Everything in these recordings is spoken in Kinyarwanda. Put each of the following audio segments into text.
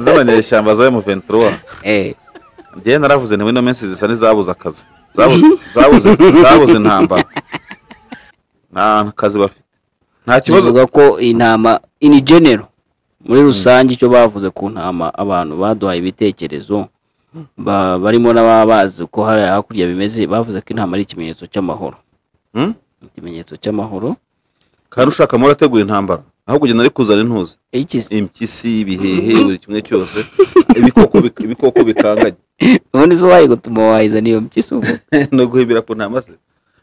z'abanyeshyamba za M23 njyewe naravuze ntiwino minsi zisa n'izabuze akazi Zabu- zabuze zabuze intambara nta kazi bafite nta kibazo kivuga ko intama ini genero muri rusange icyo bavuze ku ntama abantu baduhaye ibitekerezo ba- barimo n'ababazi ko hari hakurya bimeze bavuze ko intama ari ikimenyetso cy'amahoro Hmm? ikimenyetso cy'amahoro kandi ushaka muri ateguye intambara ahubwo ugenda ari kuzana intuzi Ikizi- impyisi ibihehe buri kimwe cyose ibikoko bik- ibikoko bikanganye ubundi zo wayigutuma wayizana iyo mpyisi ubu no guhibira ku ntama ze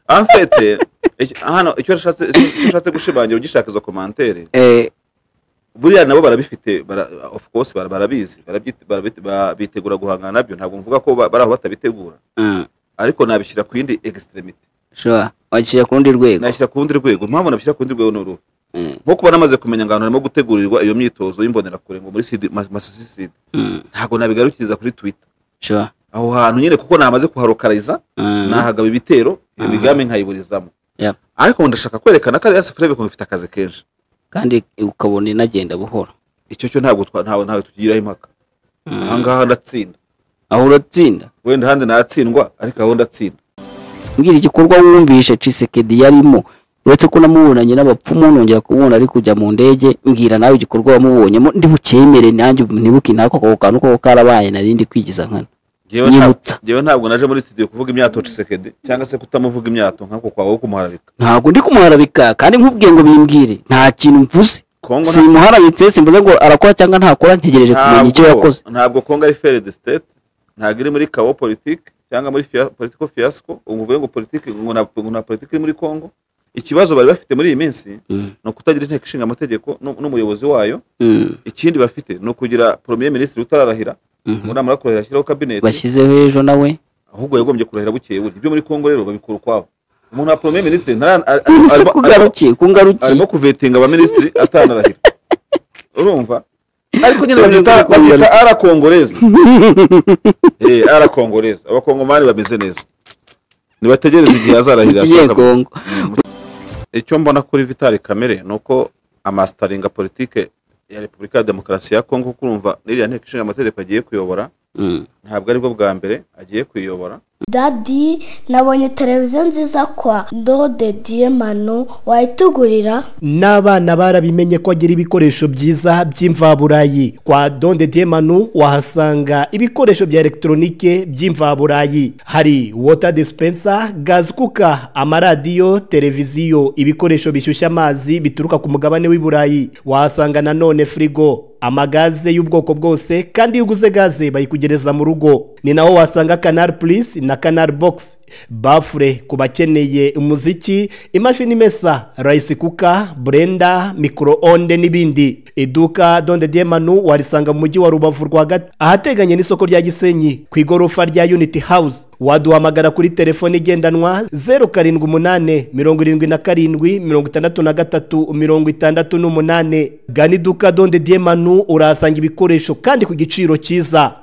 amfete icyo- hano icyo nashatse icyo ushatse gushimangira ugishaka izo komantere Eh, buriya nabo barabifite bara, of course bara- barabizi barabyite- barabite- ba- bitegura guhangana nabyo ntabwo mvuga ko ba- bari aho batabitegura mm, ariko nabishyira ku yindi extremity sure wakishyira ku rundi rwego nashyira ku rundi rwego impamvu nabishyira ku rundi rwego ni uruhu Mm, nko kuba namaze kumenya ngo ahantu harimo gutegurirwa iyo myitozo y'imbonerakure ngo muri sidi mas- masasisidi mm, ntabwo nabigarukiriza kuri twitter sure aho hantu nyine kuko namaze kuharokariza Mm, nahagaba ibitero iyo Mhm. migambi nkayiburizamo Yep. ariko ndashaka kwerekana ko ariya sefurebe ko ifite akazi kenshi kandi ukabona inagenda buhoro icyo cyo ntabwo twa- ntawe ntawe tugiraho impaka Mm. ahangaha ndatsinda aho uratsinda wenda ahandi natsindwa ariko aho ndatsinda mbwira igikorwa wumvishe cisekedi yarimo uretse ko namubonanye n'abapfumu nongera kubona ari kujya mu ndege mbwira nawe igikorwa wamubonyemo ndibucyemere nanjye ntibuke ntako ako kantu ko karabaye narindi kwigiza nkana Njyewe nta- nyibutsa njyewe ntabwo naje muri studio kuvuga imyato cisekedi cyangwa se kutamuvuga imyato nk'ako kwawe wo kumuharabika ntabwo ndi kumuharabika kandi nkubwiye ngo bimbwire nta kintu mvuze kongo nta- simuharabitse simvuze ngo arakora cyangwa ntakora ntegereje kumenya icyo Ntabwo- yakoze ntabwo kongo ari fere de state ntabwo iri muri kawo politiki cyangwa muri politiko fiasco umuvuye ngo politiki ngo na- ngo na politiki iri muri kongo ikibazo bari bafite muri iyi minsi Mm, ni ukutagira inteko ishinga amategeko nu- n'umuyobozi wayo mm, ikindi bafite ni ukugira premier minisitiri utararahira mhm. ngo namara kurahira ashyiraho kabineti bashyizeho ejo nawe ahubwo yagombye kurahira bukeye buri ibyo muri kongo rero babikura ukwabo umuntu wa premier minisitiri ntara- ar- ar- ese arimo- arimo- kugarukiye kungarukiye arimo kuvetinga abaminisitiri atanarahira urumva ariko nyine Urumva babyita ukuntu babyita arakongoreza Eh, arakongoreza abakongomani bameze neza nibategereze igihe azarahirira ikigiye ashaka- kongo icyo mbona kuri vitali kamere ni uko amasitaringa politike ya repubulika ya demokarasi ya kongo kuko urumva n'iriya nteko ishinga amategeko agiye kuyobora Mm, ntabwo aribwo bwa mbere agiye kuyobora dadi nabonye televiziyo nziza kwa ndode diyemano wayitugurira n'abana barabimenye ko agira ibikoresho byiza by'imvaburayi kwa donde diemanu wahasanga ibikoresho bya elegitoronike by'imvaburayi hari wota dispensa gazi kuka amaradiyo televiziyo ibikoresho bishyushya amazi bituruka ku mugabane w'i burayi wahasanga nanone firigo amagaze y'ubwoko bwose kandi iyo uguze gaze bayikugereza mu rugo ni naho wasanga canal plus na canal box bafure ku bakeneye umuziki imashini imesa rice kuka burenda micro-onde n'ibindi iduka donde diemanu warisanga mu mujyi wa rubavu rwagati ahateganye n'isoko rya gisenyi ku igorofa rya unity house waduhamagara kuri telefone igendanwa zeru karindwi umunane mirongo irindwi na karindwi mirongo itandatu na gatatu mirongo itandatu n'umunane gana iduka donde diemanu urahasanga ibikoresho kandi ku giciro cyiza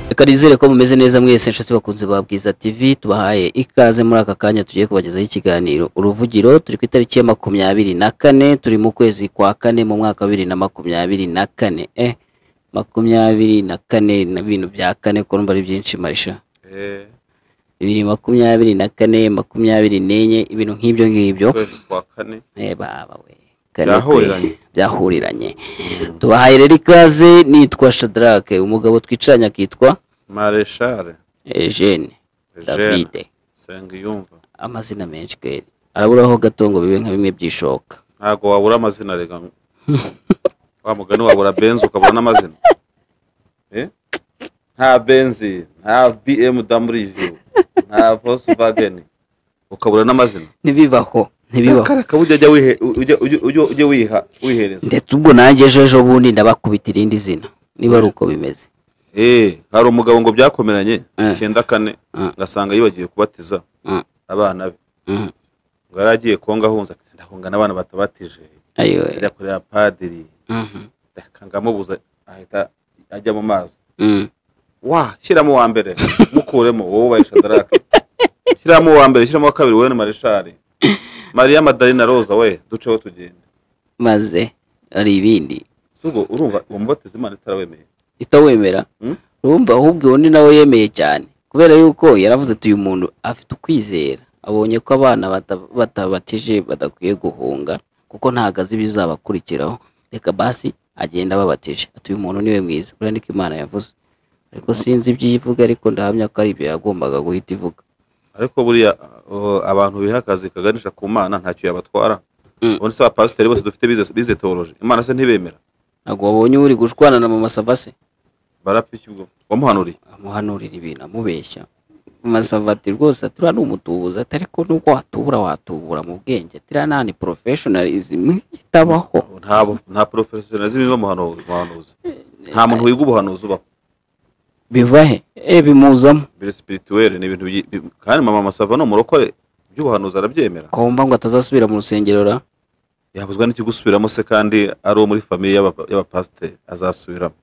reka nizere ko mumeze neza mwese nshuti bakunze ba bwiza tv tubahaye ikaze muri aka kanya tugiye kubagezaho ikiganiro uruvugiro turi ku itariki ya makumyabiri na kane turi mu kwezi kwa kane mu mwaka wa bibiri na makumyabiri na kane eh makumyabiri na kane na bintu bya kane ko numva ari byinshi marisha Eh, bibiri makumyabiri na kane makumyabiri n'enye ibintu nk'ibyo ngibyo ukwezi kwa kane Eh, baba we Byahuriranye. byahuriranye tubahaye rero ikaze nitwa shadarake umugabo twicaranye akitwa mareshare eugene Eugene davide Nsengiyumva amazina menshi kweri araburaho gato ngo bibe nka bimwe byishoka ntabwo wabura amazina rega wa mugani wabura benzi ukabura n'amazina Eh? nta benzi nta bmw nta volkswagen ukabura n'amazina ntibibaho ntibibaho kareka ujya ujya wihe- ujya- ujya- ujya- ujya wiha wihereza ndetse ubwo nanjye ejo ejo bundi ndabakubita irindi zina niba ari uko bimeze Eh, hari umugabo ngo byakomeranye Eh. icyenda kane Eh. ngasanga yibagiwe kubatiza Mm, abana be mm, ubwo yari agiye konga ahunze ati ndahunga n'abantu batabatije ayo ajya kureba padiri Mhm. reka ngamubuze ahita ajya mu mazi Mm. wa shyiramo uwa mbere mukuremo wowe ubaye shadarake shyiramo uwa mbere shyiramo uwa kabiri wowe ni marishari mariya madarina roza we duceho tugende maze hari ibindi si ubwo urumva uwo mubatiza imana itarawemeye itawemera Mm. urumva ahubwo undi nawe yemeye cyane kubera yuko yaravuze ati uyu muntu afite ukwizera abonye ko abana bata- batabatije badakwiye guhunga kuko ntabwo azi ibizabakurikiraho reka basi agenda ababatije ati uyu muntu niwe mwiza buriya niko imana yavuze ariko sinzi ibyo ivuga ariko ndahamya ko ari ibyo yagombaga guhita ivuga ariko buriya uh, abantu biha akazi kaganisha ku mana ntacyo yabatwara Mm. ubundi se abapasiteri bose dufite bize- bize teoloji imana se ntibemera ntabwo wabonye uri gushwana na mama savase barapfa iki ubwo wamuhanuriye amuhanurira ibintu amubeshya masavati rwose ati uriya ni umutubuzi ati ariko nubwo watubura watubura mu bwenge ati uriya nta ni porofeshonarizm itabaho nta bu- nta porofesiyonazi biba umuhanuzi nta muntu wiga ubuhanuzi ubaho biva he e bimuzamo biri sipirituweli ni ibintu byi- bi- kandi mama masava ni umurokore iby'ubuhanuzi arabyemera komba ngo atazasubira mu rusengero ra yabuzwa n'ikigusubiramo se kandi ari uwo muri famiye y'aba- y'abapasiteri azasubiramo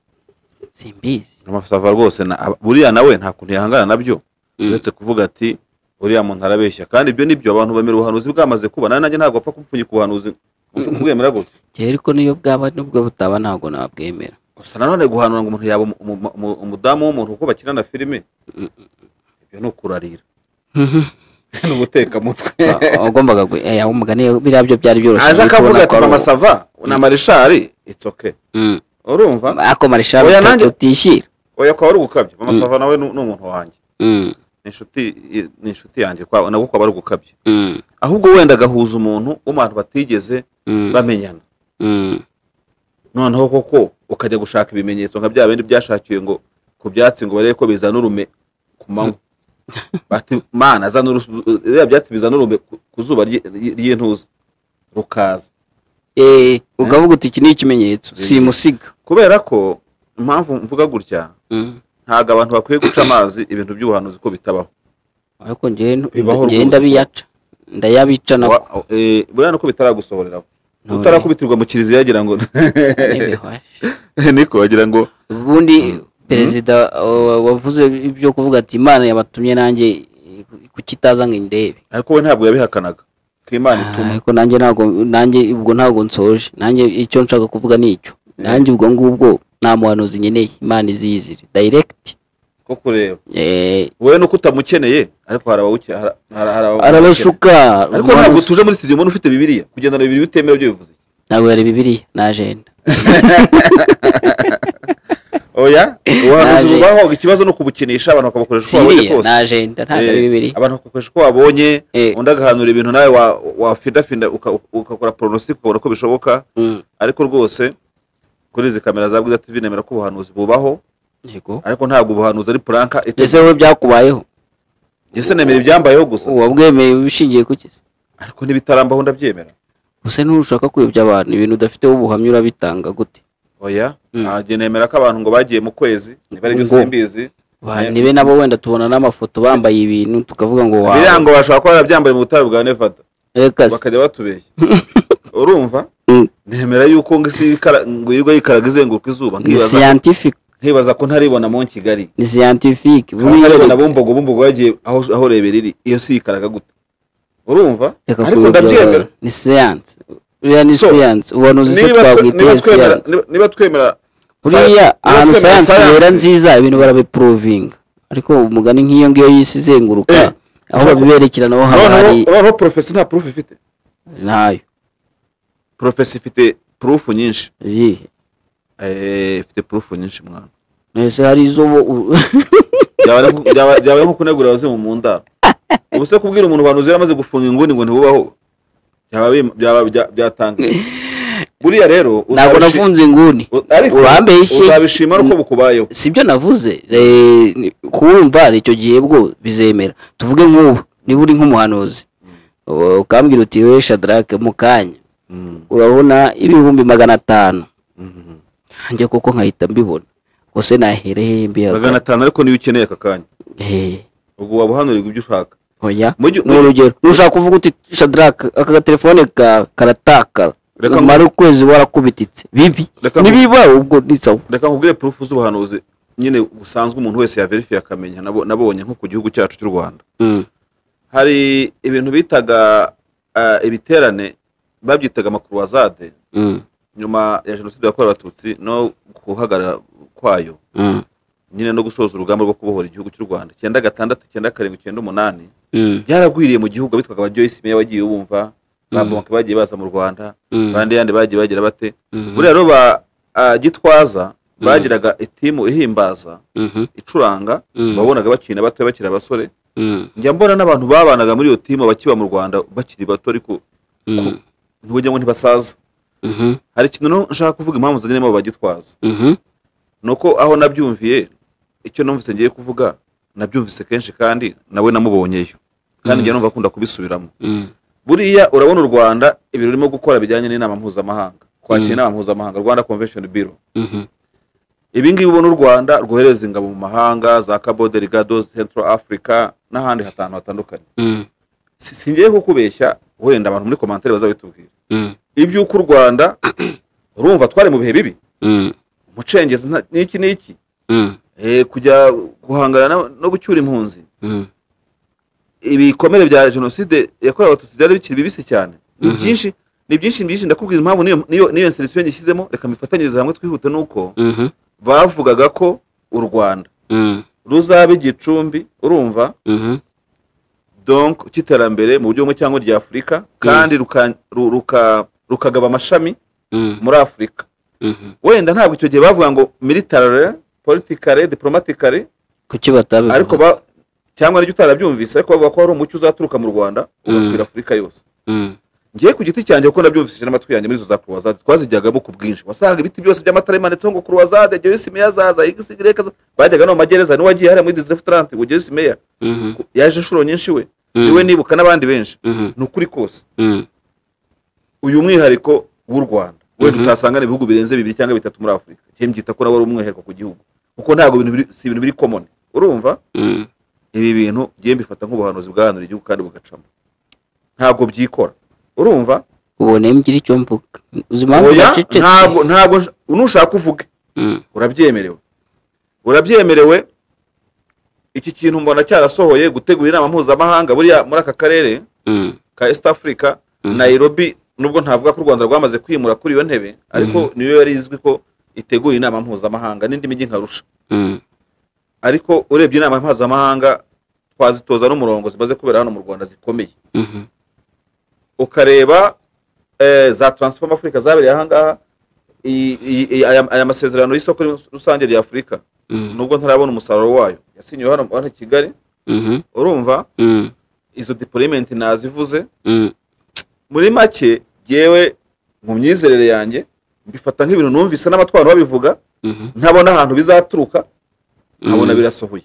simbizi amasava rwose na- aba- buriya nawe nta kuntu yahangana nabyo Mm. uretse kuvuga ati uriya muntu arabeshya kandi ibyo nibyo abantu bemera ubuhanuzi bwamaze kuba nawe nanjye ntabwo wapfa kumupfunyika ubuhanuzi kubwemera gutya cyari ariko niyo bwaba nubwo butaba ntabwo nabwemera gusa nanone guhanura ngo umuntu yaba umu- umu- umu- umudamu w'umuntu kuko bakina na filime ibyo ni ukurarira ni ubutekamutwe wagombaga gu- eh, aho umugani biriya byo byari byoroshye aje ariko akavuga ubona ko ati ari mama ubu- sava na marishari itsoke Mm. urumva ako marishari Oya, nanjye- utishyira oya kwa wari gukabya mama sava nawe ni ni umuntu wanjye Mm, ni inshuti ni inshuti yanjye kwa nabwo kwaba ari ugukabya mm, ahubwo wenda agahuza umuntu wo mu bantu batigeze mm, bamenyana mm. noneho koko ukajya gushaka ibimenyetso nka bya bindi byashakiwe ngo ku byatsi ngo barebe ko bizana urume ku manywa bati mana zana urusu- biriya byatsi bizana urume ku- ku zuba ry- ry- ry'intuza rukaza Eh, ukavuga uti iki ni ikimenyetso simusiga kubera ko impamvu mvuga gutya Mm. ntabwo abantu bakwiye guca amazi ibintu by'ubuhanuzi ko bitabaho ariko njyewe ntu- Bibaho njyewe rwose. ndabiyaca ndayabica nako Wa- eh, buriya nuko bitaragusohoreraho None. utarakubitirwa mu kiriziya yagira ngo n'ibihwashe. niko wagira ngo ubundi perezida uh, wavuze ibyo kuvuga ati imana yabatumye nanjye kukitaza ngo indebe ariko we ntabwo yabihakanaga ko imana Ah, ituma ariko nanjye ntabwo nanjye ubwo ntabwo nsoje nanjye icyo nshaka kuvuga ni icyo nanjye ubwo ngubwo nta muhanuzi nkeneye imana iziyizire direct ko kureba Eh, wowe nuko utamukeneye ariko hari abawuke- hari- hari- hari abawukeneye. arabashuka ariko umuhanuzi- ntabwo tuje muri studio mbona ufite bibiliya kugendana bibiri bitemewe byo bivuze iki? ntabwo yari bibiliya na ajenda oya ubuhanuzi Naje. bubaho ikibazo ni ukubukinisha abantu bakabukoresha uko babonye siriya kose na ajenda ntabwo ari Eh, bibiliya abantu bakabukoresha uko babonye Eh. undi agahanura ibintu nawe wa- wafindafinda uka- ugakora poronositike ukabona ko bishoboka Mm, ariko rwose kuri izi kamera za bwiza tv nemera ko ubuhanuzi bubaho yego ariko ntabwo ubuhanuzi ari puranka ese wowe byakubayeho ese nemera ibyambayeho gusa wabwemeye bishingiye ku kizi ariko n'ibitarambaho ndabyemera gusa ntushaka kuyobya abantu ibintu udafiteho ubuhamya urabitanga gute oya Mm. ntabwo nemera ko abantu ngo bagiye mu kwezi niba ari byo Ngo. simbizi Ba- Eh. nibe nabo wenda tubona n'amafoto bambaye ibintu tukavuga ngo biriya wawe ngo bashobora kuba barabyambaye mu butayu bwa nevada reka se bakajya batubeshya urumva Mm. nemera yuko ngo isi yikara- ngo yirirwa yikaraga izenguruka izuba ni nkibaza scientific nkibaza ko ntaribona mu kigali ni scientific buriya ntaribona reka- bumbogo bumbogo yagiye aho aho rebera iri iyo si yikaraga gute urumva reka ariko kuyobya ndabyemera abantu. ni science buriya ni So, science ubona uzi se niba twe- twabwiteye niba twemera science niba- niba twemera buriya niba ahantu twemera science science, yera nziza ibintu barabiprovinga ariko umugani nk'iyo ngiyo y'isi izenguruka Eh, aho ushaka- babiberekera naho haba noneho hari noneho porofesi nta purufu ifite ntayo porofesi ifite purufu nyinshi izihe Eh, ifite purufu nyinshi mwana ese hari izo bo- u- Byaba ari nko- byaba byaba ari nko kunegura abazimu mu ndaro ubu se kubwira umuntu ubuhanuzi yaramaze gufunga inguni ngo ntibubaho byaba bim- byaba bya- byatanga buriya rero ntabwo uzabishi- nafunze inguni u- ariko urambeshye uzabishima nuko bukubayeho si byo navuze eh, ni- kumva icyo gihe bwo bizemera tuvuge nk'ubu niba uri nk'umuhanuzi u- ukambwira uti we shadarake mu kanya urabona ibihumbi magana atanu njye koko nkahita mbibona gusa nahereye mbihaga magana atanu ariko niyo ukeneye aka kanya Eh, ubwo wabuhanurirwa ibyo ushaka oya Mujyi- ni urugero nushaka kuvuga uti shadaraka aka gatelefone kawe karatakara Reka mu- umara ukwezi warakubititse bibi Reka mu- nibiba ubwo ni sawa reka nkubwire purufu z'ubuhanuzi nyine busanzwe umuntu wese yaverifiye akamenya nabo- nabonye nko ku gihugu cyacu cy'u rwanda Mm, hari ibintu bitaga ah, ibiterane babyitaga amakurwazade mm, nyuma ya jenoside yakorewe abatutsi no guhagarara kwayo mm, nyine no gusoza urugamba rwo kubohora igihugu cy'u rwanda icyenda gatandatu icyenda karindwi icyenda umunani mm, byaragwiriye mu gihugu abitwaga abajoyisi meya bagiye bumva bambuka bagiye baza mu rwanda mm, abandi yandi bagiye bagira bate mm, buriya rero ba ah, gitwaza bagiraga itimu ihimbaza mhm, icuranga Mm. babonaga bakina batoya bakiri abasore mm, njya mbona n'abantu babanaga muri iyo timu bakiba mu rwanda bakiri bato ariko mm, ntibugira ngo ntibasaza mhm, hari ikintu no- nshaka kuvuga impamvu zanye n'abo bagitwaza mhm, ni uko aho nabyumviye icyo numvise ngiye kuvuga nabyumvise kenshi kandi nawe namubonyeyo kandi njya numva akunda kubisubiramo mm, buriya urabona u rwanda ibintu rurimo gukora bijyanye n'inama mpuzamahanga kwakira inama mpuzamahanga rwanda convention bureau mhm, ibingibi ubona u rwanda rwohereza ingabo mu mahanga za cabo delgado central africa n'ahandi hatanu hatandukanye mm, Si- singiye kukubeshya wenda abantu muri komantere bazabitubwira mm, iby'uko u rwanda urumva twari mu bihe bibi mm, umucengezi nta- n'iki n'iki mm, Eh, kujya guhangana na- no gucyura impunzi mm, ibikomere bya jenoside yakorewe abatutsi byari bikiri bibisi cyane ni byinshi ni byinshi byinshi ndakubwira impamvu niyo niyo niyo inserisiyo ngishyizemo reka mbifatanyirize hamwe twihute nuko mhm, bavugaga ko u rwanda mm, ruzaba igicumbi urumva mhm, donc cy'iterambere mu buryo bumwe cyangwa irya afurika kandi ruka- ru- ruka- rukagaba amashami mm, muri afurika mhm. wenda ntabwo icyo gihe bavuga ngo militare politikare diplomatikare kuki batabivuga ariko ba cyangwa n'icyo utarabyumvise ariko bavuga ko hari umucyo uzaturuka mu rwanda ugakwira afurika yose Mm, ngiye ku giti cyanjye kuko nabyumvise n'amatwi yanjye muri izo za kurwazade twazijyagamo ku bwinshi wasangaga ibiti byose by'amatara bimanitseho ngo kurwazade joyce meya zaza igisi gireka bajyaga no mu magereza niwe wagiye hariya muri disitirafutante ngo joyce meya mhm, ku- yaje inshuro nyinshi we Mm. niwe nibuka n'abandi benshi mhm, ni ukuri kose mm, uyu mwihariko w'u rwanda wenda utasanga ni ibihugu birenze bibiri cyangwa bitatu muri afurika njye mbyita ko nawe ari umwihariko ku gihugu kuko ntabwo ibintu biri- si ibintu biri komoni urumva mm, ibi bintu njye mbifata nk'ubuhanuzi bwahanura igihugu kandi bugacamo ntabwo byikora urumva ubone mgira icyo mvuga uzi impamvu oya bacecetse? ntabwo ntabwo nsh- nushaka uvuge Mm, urabyemerewe urabyemerewe iki kintu mbona cyarasohoye gutegura inama mpuzamahanga buriya muri aka karere mm, ka east africa nairobi nubwo ntavuga ko u rwanda rwamaze kwimura kuri iyo ntebe ariko niyo yari izwi ko itegura inama mpuzamahanga n'indi mijyi nkarusha mm, ariko urebye inama mpuzamahanga twazitoza n'umurongo zimaze kubera hano mu rwanda zikomeye mhm, ukareba eh, za transform africa zabereye ahangaha i- i- i- aya aya masezerano y'isoko rusange rya afurika Mm. nubwo ntarabona umusaruro wayo yasinyiwe hano hano i kigali mhm, urumva mm, izo deployment nazivuze mm, muri make yewe mu myizerere yanjye mbifata nk'ibintu numvise n'abatwaro babivuga mhm. ntabona ahantu bizaturuka nkabona birasohoye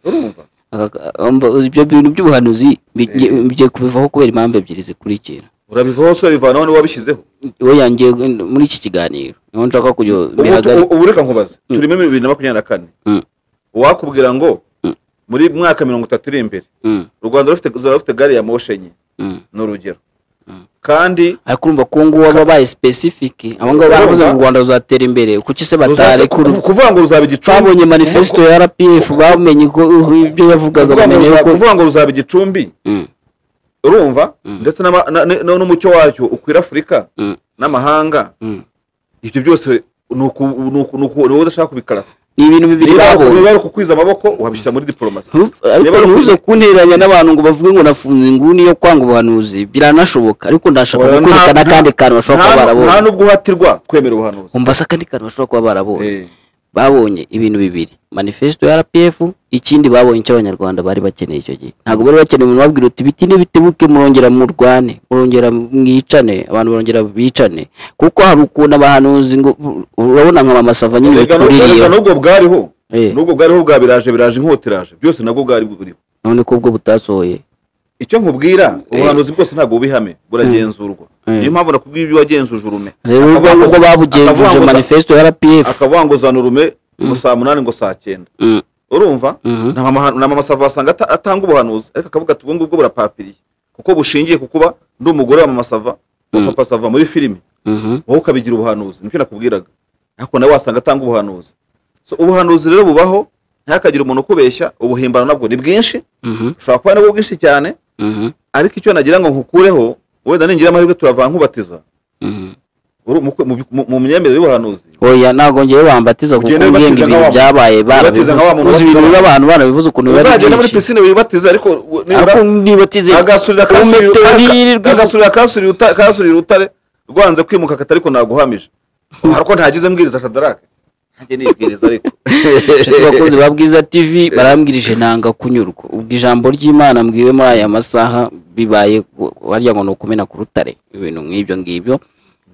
urumva Aka- umva, ibyo bintu by'ubuhanuzi bi- ngiye kubivaho kubera impamvu ebyiri zikurikira urabivaho hose urabivanaho n'uwabishyizeho we yangiye muri iki kiganiro niho nshaka kujya Ubu- bihagarika ubu reka nkubaze turimo bibiri na makumyabiri na kane Mm. uwakubwira ngo Mm. muri mwaka mirongo itatu iri imbere Mm, u rwanda rufite- ruzaba rufite gari ya moshe enye mm. ni urugero kandi ariko urumva ko ngubu baba babaye specific abo ngabo Urumva? baravuze ngo u rwanda ruzatera imbere kuki se ruzate- batarekura ku- kuvuga ngo ruzaba igicumbi twabonye manifesto ya rpf bamenye ko ibyo kuvuga yavugaga ngo bamenya ruzaba- yuko kuvuga ngo ruzaba igicumbi Mm, urumva ndetse n'ama- na- na- na- n'umucyo wacyo ukwira afurika Mm. n'amahanga mm. ibyo byose ni uku- ni uku- ni uku- ni wowe udashaka kubikarasa ni ibintu bibiri niba babonye niba ari ukukwiza amaboko wabishyira muri diporomasi Ntu- ariko Niba ari ntuze ukuri- kunteranya n'abantu ngo bavuge ngo nafunze inguni yo kwanga ubuhanuzi biranashoboka ariko ndashaka Oya, kukwereka nta- n'akandi kantu bashobora kuba nta- barabonye nta n'ubwo uhatirwa kwemera ubuhanuzi umva se akandi kantu bashobora kuba barabonye Eh. babonye ibintu bibiri manifesto ya rpf ikindi babonye icyo abanyarwanda bari bakeneye icyo gihe ntabwo bari bakeneye umuntu wabwira uti biti n'ibitebuke murongera murwane murongera mwicane abantu barongera bicane kuko hari ukuntu abahanuzi ngo urabona nka mamasava nyine Erega nubwo- erega bituririyeho nubwo bwariho Eh. nubwo bwariho bwa biraje biraje inkotiraje byose nabwo bwari buriho none ko ubwo butasohoye icyo nkubwira ubuhanuzi bwose ntabwo bubihame buragenzurwa Mm. niyo mpamvu nakubwiye ibyo wagenzuje urume rero ubwo Akavuga ngo- nguko babugenzuje akavuga ngo za- manifesto ya rpf akavuga ngo zana urume ngo saa munani ngo saa cyenda Mm, urumva Mhm. nta mama- nta mamasavu wasanga ata- atanga ubuhanuzi ariko akavuga ati ubu ngubu burapapiriye kuko bushingiye ku kuba ndi umugore wa mama sava wa Mm. papa sava muri filimi Mhm. wowe ukabigira ubuhanuzi nicyo nakubwiraga ariko nawe wasanga atanga ubuhanuzi so ubuhanuzi rero bubaho ntihakagire umuntu ukubeshya ubuhimbano nabwo ni bwinshi Mhm. ushobora kuba nabwo bwinshi cyane Mhm. ariko icyo nagira ngo nkukureho wenda ningira amahirwe turavanga nkubatiza Mhm. uri umukwe- mu- mu- mu myemerere y'ubuhanuzi oya ntabwo ngewe wambatiza kuko Ugende ngiye ngo ubatiza ibintu nka wa- byabaye ubatiza nka wa muntu barabivuze ibintu wapfuye. biba abantu barabivuze ukuntu biba ari uzagenda muri byinshi pisine wibatiza ariko u- nibura Ako nibatize agasurira umetewe n'iyirirwe akasurira akasurira uta- akasurira urutare rwanze kwimuka kati ariko naguhamije ariko ntagize mbwiriza shadarake ntajye nibwiriza ariko Nshuti bakunzi ba Bwiza TV barambwirije nanga kunyurwa ubwo ijambo ry'Imana mbwiwe muri aya masaha bibaye ku- warya ngo ni ukumena ku rutare ibintu nk'ibyo ngibyo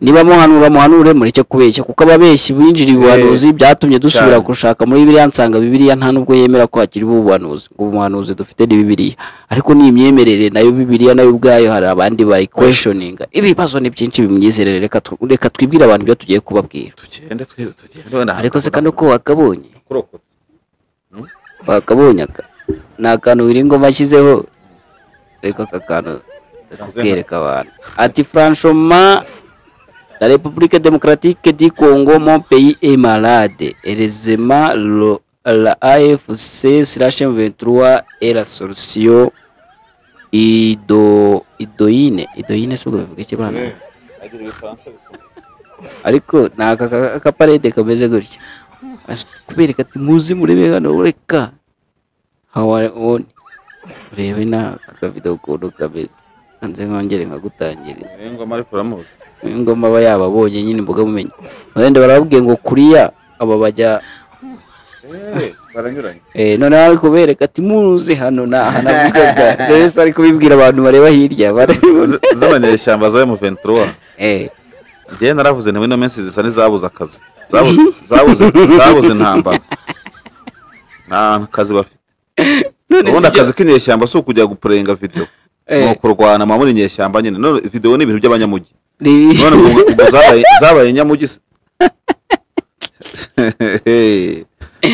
niba muhanura muhanure mureke kubeshya kuko ababeshyi binjira ubuhanuzi byatumye dusubira cyane. gushaka muri Bibiliya nsanga Bibiliya nta nubwo yemera ko hakiri ubuhanuzi ngo ubuhanuzi dufite ni Bibiliya ariko ni imyemerere nayo Bibiliya nayo ubwayo hari abandi bayi questioninga ibibazo ni byinshi bimyizerere reka tu- reka twibwire abantu ibyo tugiye kubabwira tugende twe tugende wenda ariko se kano ko wakabonye kurokotse wakabonye aka ni akantu Wiringoma ashyizeho ariko aka kantu nza kukereka abantu ati franchement la république démocratique du congo mon pays est malade heureusement le- la afc slash m23 est la solution ido idoine idoine si ubwo bivuga ikibana ariko ni aka ka- akaparede kameze gutya Aje kubereka ati muzi murebe hano reka hawa on urebe na aka kavido ukuntu kameze hanze nkongere nkagutangiriza ingoma ariko uramuzi uyu ngoma aba yababonye nyine imboga mumenye wenda barababwiye ngo kuriya aba bajya Eh, baranyuranye eh, noneho ari kubereka ati muzi hano ni aha navugaga rero se ari kubibwira abantu bareba hirya barabibona Z- z'abanyeshyamba za M23 eh njyewe naravuze nti ino minsi zisa n'izabuze akazi Zabu- zabuze zabuze intambara nta kazi bafite none ubundi si byo- akazi k'inyeshyamba si ukujya gupurenga videwo Eh. ni ukurwana muba muri inyeshyamba nyine none videwo ni ibintu by'abanyamujyi ni- none ubwo ubwo zabaye zabaye nyamujyi se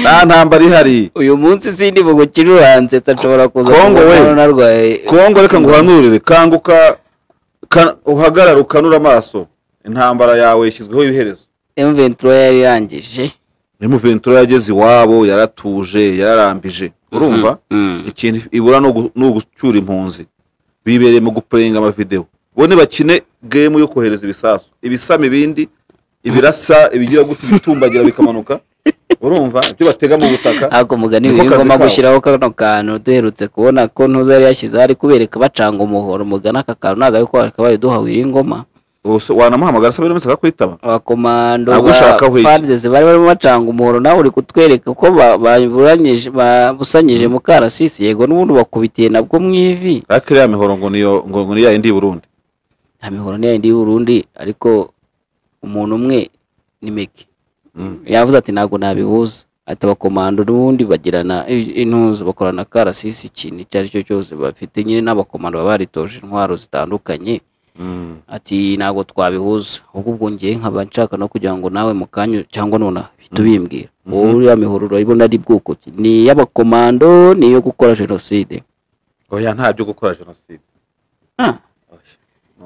nta ntambara ihari uyu munsi sindi bugukira uranze nshobora kuza Kongo we. kubona narwaye kongo reka nguhanurire kanguka ka- uhagarare ukanura amaso intambara yawe yashyizweho iherezo M23 yari irangije ni muventura yageze iwabo yaratuje yararambije urumva Mm. ikintu ibura ni ugu- ni ugucyura impunzi bibereye mu gupurenga amavidewo bo ntibakine gemu yo kohereza ibisasu ibisama ibindi ibirasa ibigira gutya ibitumbagira bikamanuka urumva ibyo batega mu butaka ntabwo mugani Niko uyu kazi ngoma kabo. gushyiraho kano kantu duherutse kubona ko ntuza yari yashyizeho ari kubereka bacanga umuhoro mugana aka kantu ntabwo ariko wakabaye duhawe iri ngoma Gusa wanamuhamagara sabe n'umutse akakwitaba abakomando Ntabwo ushaka ahweye iki. fadeze bari barimo bacanga umuhoro nawe uri kutwereka ko ba- baburanyije- babusanyije mukarasisi yego n'ubundi bakubitiye nabwo mu ivi ariko iriya mihoro ngo niyo ngo ngo ni ya yindi y'uburundi nta mihoro ni yayindi y'uburundi ariko umuntu umwe ni meke Mm. yavuze ati ntabwo nabibuza ati abakomando n'ubundi bagirana i- intuzo bakorana karasisi ikintu icyo ari cyo cyose bafite nyine n'abakomando baba baritoje intwaro zitandukanye Mm. ati ntabwo twabihuza ahubwo ubwo ngiye nkaba nshaka no kugira ngo nawe mu kanya cyangwa nonaha uhita ubimbwira wowe uriya mihoro urayibona ari bwoko ki? ni iy'abakomando ni iyo gukora jenoside oya nta byo gukora jenoside Ah. Oya.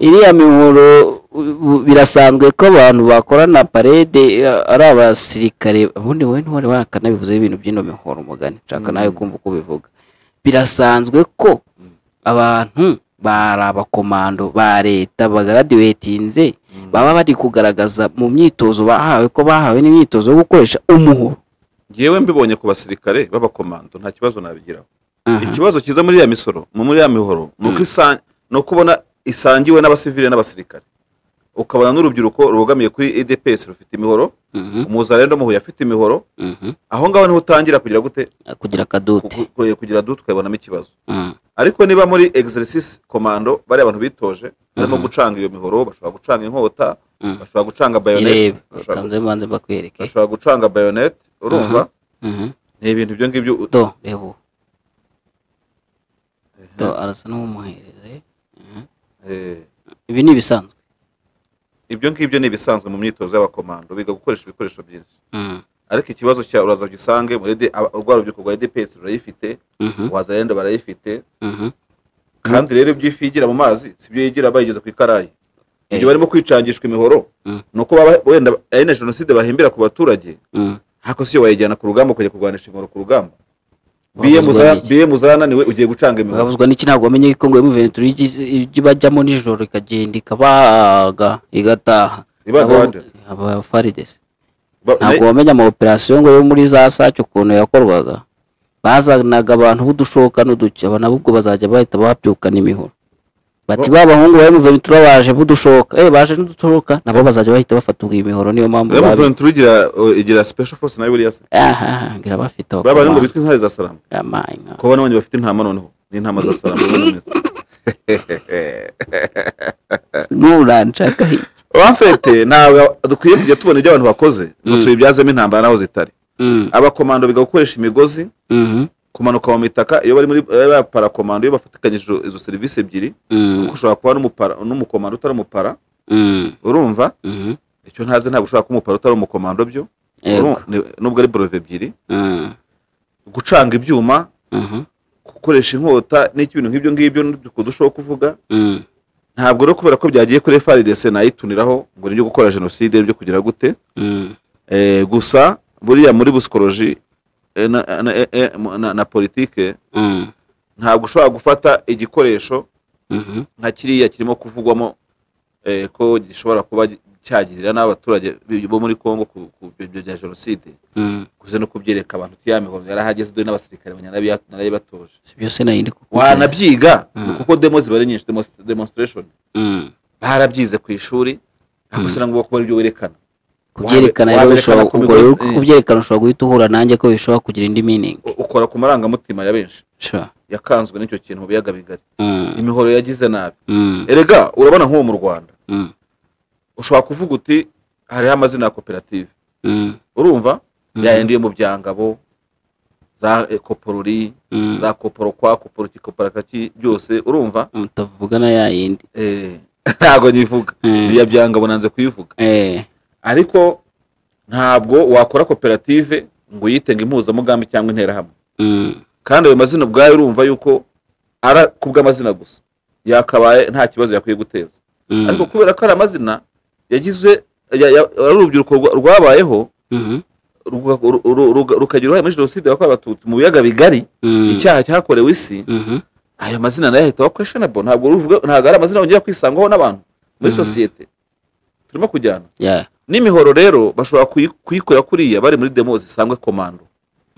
iriya mihoro u- birasanzwe ko abantu bakorana parede eh, ari abasirikare ubundi wowe ntiwari wakanabivuze ibintu by'ino mihoro mugani nshaka nawe kumva uko ubivuga birasanzwe ko abantu bari abakomando ba leta bagaradiwetinze baba bari kugaragaza mu myitozo bahawe ko bahawe n'imyitozo yo gukoresha umuhoro ngewe mbibonye ku basirikare b'abakomando nta kibazo nabigiraho Aha. ikibazo kiza muri ya misoro mu- muri ya mihoro ni uko isa- ni uko ubona isangiwe n'abasivile n'abasirikare ukabona n'urubyiruko rubogamiye kuri edepesi rufite imihoro Mhm, umuzarendo muhuye afite imihoro mhm. aho ngaho niho utangira kugira gute kugira akadote Ku- ku- kugira dutu ukabonamo ikibazo Mhm, ariko niba muri exercise komando bari abantu bitoje barimo gucanga iyo mihoro bashobora gucanga inkota mhm. bashobora gucanga bayonete irebe kanze mbanze mbakwereke bashobora gucanga bayonete urumva Mhm. ni ibintu ibyo ngibyo u- do reba ubu do arasa n'uwumuhereze eh, ibi ni ibisanzwe ibyo ngibyo ni ibisanzwe mu myitozo y'abakomando biga gukoresha ibikoresho byinshi Mhm. ariko ikibazo cya uraza ugisange muri de aba- urwa rubyiruko rwa edepesi rurayifite Mhm, wazarenda barayifite mhm. kandi rero ibyo ifi yigira mu mazi sibyo yigira bayigeza ku ikarayi ibyo Eh. barimo kwicangishwa imihoro Mm. ni uko baba wenda ari na jenoside bahimbira ku baturage Mm. ariko siyo wayijyana ku rugamba ukajya kurwanisha imihoro ku rugamba Wabuzwa n'iki? biyemu zananiwe ugiye gucanga imihoro babuzwa n'iki ntabwo bamenye yuko ngo iyo muventura ibyo bajyamo nijoro ikagenda ikabaga igataha Ibaga Abo- bande? aba faridesi Ba- ntabwo wamenya ama operasiyo ngo yo muri za saci ukuntu yakorwaga bazanaga abantu b'udushoka n'uduki aba nabo ubwo bazajya bahita babyukana imihoro bati ba bahungu bari mu ventura baje b'udushoka eh baje n'udushoka nabo bazajya bahita bafata imihoro niyo mpamvu rero babi- muventura igira uh, igira special force nayo buriya se aha ngira bafite aho baba ngo komanda. bitwa intare za salamu Amaye nka- kuba n'abandi bafite intama noneho n'intama za salamu nuranshaka hirya bafite ntabwo dukwiye kujya tubona ibyo abantu bakoze ngo tubibyazemo intambara naho zitari Mm, abakomando biga gukoresha imigozi mhm, kumanuka mu mitaka iyo bari muri bari baparakomando iyo bafatikanyije izo- izo serivisi ebyiri mm, kuko ushobora kuba n'umupara- n'umukomando utari umupara mm, urumva mhm. icyo ntazi ntabwo ushobora kuba umupara utari umukomando byo Yego. Urumva? Ni- nubwo ari borove ebyiri Mm, gucanga ibyuma mhm, gukoresha inkota n'ibintu nk'ibyo ngibyo n'udukuru dushobora kuvuga mm, ntabwo rero kubera ko byagiye kuri FARDC nayituniraho ngo nibyo gukora jenoside byo kugira gute mm, Eh, gusa buriya muri busikoroji eh, na, na, eh, eh, mu- na, na politike mm, ntabwo ushobora gufata igikoresho mhm, nka kiriya kirimo kuvugwamo eh, ko gishobora kuba cyagirira n'abaturage b- bo muri congo ku ku byo bya jenoside mm. kuze no kubyereka abantu uti ya mihoro yarahageze dore n'abasirikare banya- narayibatoje Si byose nari ndi kukubwira. wanabyiga Mm. kuko demo ziba ari nyinshi demos- demonstration Mm. barabyize ku ishuri ariko se nangwa kuba aribyo werekana kubyerekana Wabe- rero waberekana ushobora ku ubwo rero migozi- kubyerekana ushobora guhita uhura nanjye ko bishobora kugira indi meaning U- ukora ku marangamutima ya benshi sure yakanzwe n'icyo kintu mu biyaga bigari mm. imihoro yagize nabi Mm. erega urabona nk'uwo mu rwanda Mm. ushobora kuvuga uti hariho amazina ya koperative Mm. urumva Mhm. yayendiye mu byangabo za eh, koporori Mm. za koporo kwa koporo ki kopora kaki byose urumva mutavuga na ya yindi Eh, ntago nyivuga Mm. iya byangabo nanze kuyivuga eh ariko ntabwo wakora koperative ngo uyitenge impuzamugambi cyangwa interahamwe mm. kandi ayo mazina ubwayo urumva yuko ari kubw'amazina gusa yakabaye nta kibazo yakwiye guteza Mm. ariko kubera ko ari amazina yagize ya- ya- ari urubyiruko rwa- rwabayeho Mhm. ruga- ru- ru- ruga- rukagira uruhare muri jenoside yakorewe abatutsi mu biyaga bigari Mm. icyaha cyakorewe isi Mhm. ayo mazina nayo ahita aba questionable ntabwo ruvuga ntabwo ari amazina yongera kwisangwaho n'abantu muri Mhm. sosiyete turimo kujyana Yeah. n'imihoro rero bashobora kuyi- kuyikorera kuriya bari muri demo zisangwe komando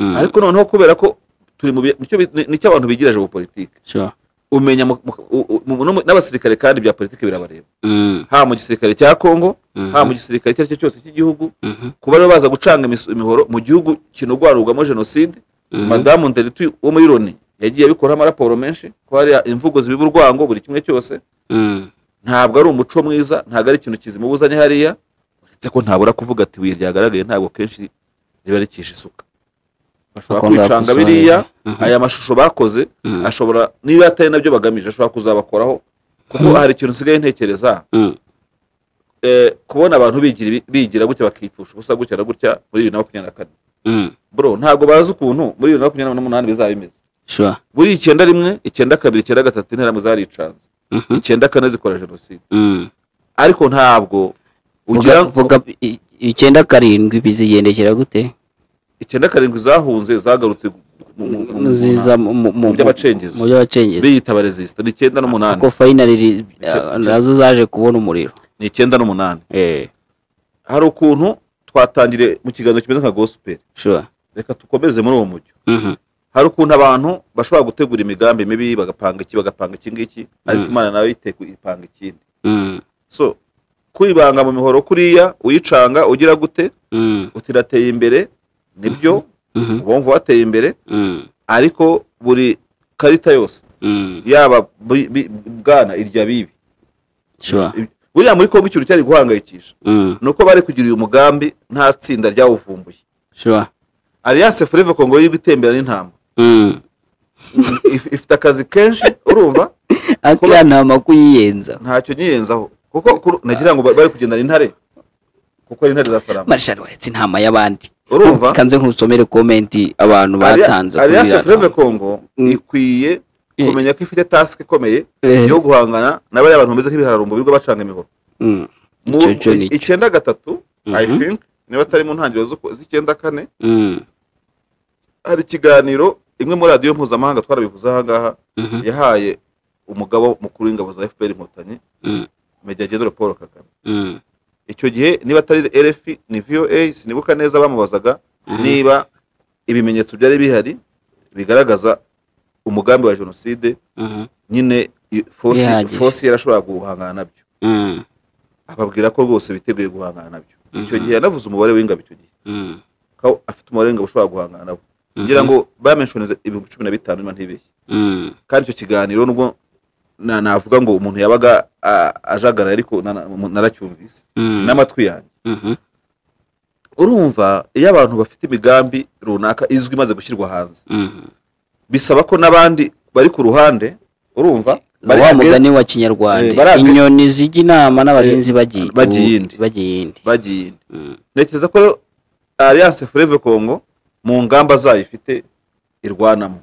Mm. ariko noneho kubera ko turi mu biya- nicyo bi- ni- nicyo abantu bigira politiki sure umenya mu- mu- u- u- no mu- n'abasirikare kandi bya politiki birabareba Mm. haba mu gisirikare cya kongo Mhm. haba mu gisirikare icyo ari cyo cyose cy'igihugu Mhm. kuba rero baza gucanga imiso- imihoro mu gihugu kinurwarurwamo jenoside Mhm. madamu nderiti wo muri loni yagiye abikoraho amaraporo menshi ko hari imvugo zibiba urwango buri kimwe cyose Mm. ntabwo ari umuco mwiza ntabwo ari ikintu kizimubuzanye hariya uretse ko ntabura kuvuga ati ibuye ryagaragaye ntabwo kenshi riba ricisha isuka bashobora Bakongera kwicanga gusohora. biriya Mhm. aya mashusho bakoze Mhm. ashobora niba atari nabyo bagamije ashobora kuzabakoraho kuko hari ikintu nsigaye ntekereza Mm. eh, kubona abantu bigira ibi- bigira gutya bakipfusha ubusa gutya na gutya muri bibiri na makumyabiri na kane Mm. bro ntabwo bazi ukuntu muri bibiri na makumyabiri n'umunani bizaba bimeze sure buri icyenda rimwe icyenda kabiri icyenda gatatu interahamwe zaricanze Mhm. icyenda kane zikora jenoside Mm. ariko ntabwo ugira Vuga- vuga i- icyenda karindwi bizigendekera gute icyenda karindwi zahunze zagarutse mu- mu- mu- mu- ziza mu- mu- mu- mu by'abacengezi. mu by'abacengezi biyita abarezisita ni icyenda n'umunani kuko fayinali ri- Icyo- nazo zaje kubona umuriro ni icyenda n'umunani eh hari ukuntu twatangiriye mu kiganza kimeze nka gosiperi sure reka dukomeze muri uwo mujyo Mhm. hari ukuntu abantu bashobora gutegura imigambi mibi bagapanga iki bagapanga iki ngiki ariko Mm. imana nawe yiteguye ipanga ikindi Mm. so kwibanga mu mihoro kuriya uyicanga ugira gute Mm. uti rateye imbere nibyo Mhm. uba wumva wateye imbere Mm. ariko buri karita yose Mm. yaba bi- bi- bwana irya bibi sure buriya muri kongo ikintu cyari guhangayikisha Mm. ni uko bari kugira uyu mugambi nta tsinda ryawuvumbuye sure alliance forever kongo yo gutembera n'intama Mm. If- ifite akazi kenshi urumva akiriya ntama kuyiyenza ntacyo nyiyenzaho kuko kuru- nagira ngo bari kugendana intare kuko ari intare za salama marshal waretse intama y'abandi urumva kanze nkusomere komenti abantu batanze kuri alliance iriya fleuve nama. congo Mm. ikwiye Eh. kumenya ko ifite task ikomeye Eh. yo guhangana na bariya bantu bameze nk'ibihararo mu bigo bacanga imihoro Mm, mu Icyo- icyo ni cyo. icyenda gatatu i Mhm. think niba atari mu ntangiriro z'uku- z'icyenda kane mm, hari ikiganiro imwe muri radiyo mpuzamahanga twarabivuze aha ngaha mhm, yahaye umugabo mukuru w'ingabo za fpr inkotanyi Mm. meja general paul kagame mm, icyo gihe niba atari rfi ni voa sinibuka neza bamubazaga niba ibimenyetso byari bihari bigaragaza umugambi wa jenoside mhm, nyine i- fosi Bihagije. fosi yarashobora guhangana nabyo mm, ababwira ko rwose biteguye guhangana nabyo icyo Mhm. gihe yanavuze umubare w'ingabo icyo gihe mm, ko afite umubare w'ingabo ushobora guhangana nabo ngira ngo bamenshonize ibihumbi cumi na bitanu niba ntibeshye mm, kandi icyo kiganiro nubwo na- navuga ngo umuntu yabaga a- ajagaraye ariko na- na- naracyumvise mm, n'amatwi yanjye mhm, urumva iyo abantu bafite imigambi runaka izwi imaze gushyirwa hanze mhm. bisaba ko n'abandi bari ku ruhande urumva bari wa against- mugani wa Eh, kinyarwanda bari- inyoni zijya inama n'abarinzi bagiye bagiye iyindi. bagiye iyindi bagiye indi. Mm, ntekereza ko alliance forever congo mu ngamba zayo ifite irwanamo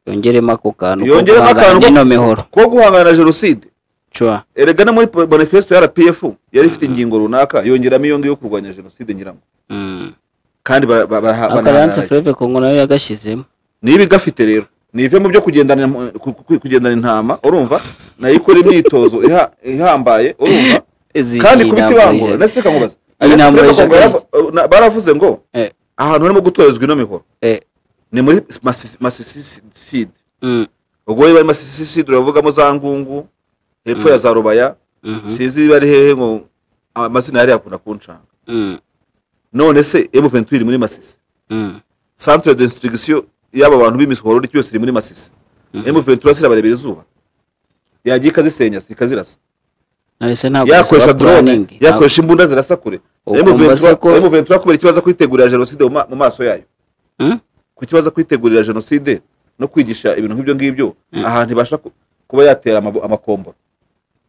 yongeremo ako kantu ko Yongeremo guhangana akantu ko- n'ino mihoro ko guhangana na jenoside cua erega no muri manifesto ya rpf yari ifite ingingo runaka yongeramo iyo ngiyo yo kurwanya jenoside nyirango Mm. kandi ba- ba- ba- ako alliance banahanaraye. fleuve congo nayo yagashyizemo niba igafite rero nive mu byo kugendana mu- ku- ku- kugendana intama urumva nayo ikora imyitozo iha- ihambaye urumva Izi- kandi iyi kubita ntabwo ibangura ije- ndetse rekamubaza Iyi ntabwo ije baravuze ngo Eh. ahantu harimo gutorezwa ino mihoro Eh, ni muri Masisi- masisiside mm, ubwo bari masisiside uravugamo za ngungu hepfo ya za rubaya mhm, sinzi bari hehe ngo amazina yari yakunda kunshanga mm, none se M22 iri muri masisi mm, centre de instruction y'aba bantu b'imisoro ryose iri muri masisi M23 zirabarebera izuba yagiye ikazisenya ikazirasa nahise ntabwo yakoresha bisaba drone planning. Ntabwo- yakoresha imbunda zirasa kure Ukumva M23 se ko- M23 kubera ikibazo kwitegurira jenoside mu ma- mu maso yayo Mm? ku kibazo kwitegurira jenoside no kwigisha ibintu nk'ibyo ngibyo ahantu ibasha ku- kuba yatera amabo- amakombora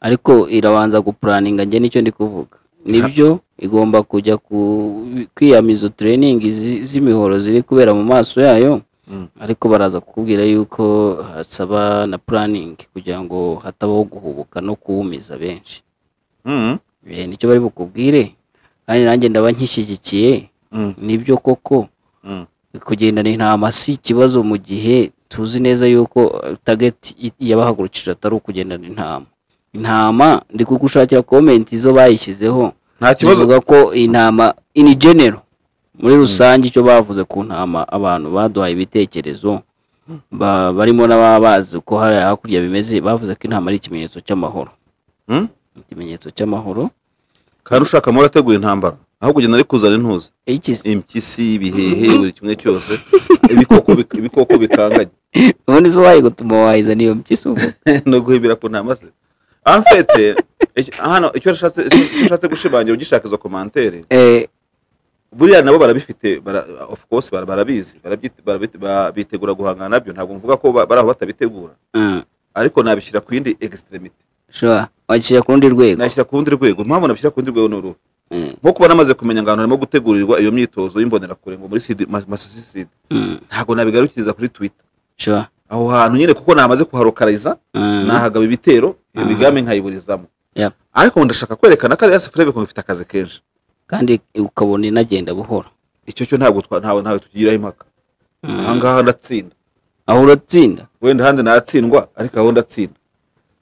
ariko irabanza gupuraninga njye nicyo ndi kuvuga nibyo igomba kujya ku- kwiyamiza tureyiningi z'imihoro ziri kubera mu maso yayo Mm. ariko baraza kukubwira yuko hasaba na puraningi kugira ngo hatabaho guhubuka no kuwumiza benshi Mhm. Eh, nicyo bari bukubwire kandi nanjye ndaba nkishyigikiye Mm. nibyo koko Mm. kugendana intama si ikibazo mu gihe tuzi neza yuko eh, target i- yabahagurukije atari ukugendana intama intama ndi kugushakira comment zo bayishyizeho nta kibazo zivuga ko intama in general muri rusange icyo bavuze ku ntama abantu baduhaye ibitekerezo ba- barimo n'ababazi ko hari hakurya bimeze bavuze ko intama ari ikimenyetso cy'amahoro Mm? ikimenyetso cy'amahoro kandi ushaka amahoro ategura intambara aho kugenda ari kuzana intuza ikizi impyisi ibihehe buri kimwe cyose ibikoko bik- ibikoko bikanganye ubundi zo wayigutuma wayiza niyo mpyisi ubu no guhibira ku ntama ze amfete icyo- hano icyo nashatse icyo nshatse gushimangira ugishaka izo komantere Eh, buriya nabo barabifite bara- of course bara- barabizi barabyi- barabite- ba- bitegura guhangana nabyo ntabwo mvuga ko ba- bari aho batabitegura mm, ariko nabishyira ku yindi extremity shobora wakishyira ku rundi rwego nashyira ku rundi rwego impamvu nabishyira ku rundi rwego ni uruhu Mm, nko kuba namaze kumenya ngo ahantu harimo gutegurirwa iyo myitozo y'imbonerakure ngo muri sidi mas- masisi sidi mm, ntabwo nabigarukiriza kuri twitter shobora aho hantu nyine kuko namaze kuharokariza Mm, nahagaba ibitero iyo Mhm. migambi nkayiburizamo Yep. ariko ndashaka kwerekana ko arias frebe ifite akazi kenshi kandi ukabona inagenda buhoro icyo cyo ntabwo twa- ntawe ntawe tugiraho impaka Mm. ahangaha ndatsinda aho uratsinda wenda ahandi natsindwa ariko aho ndatsinda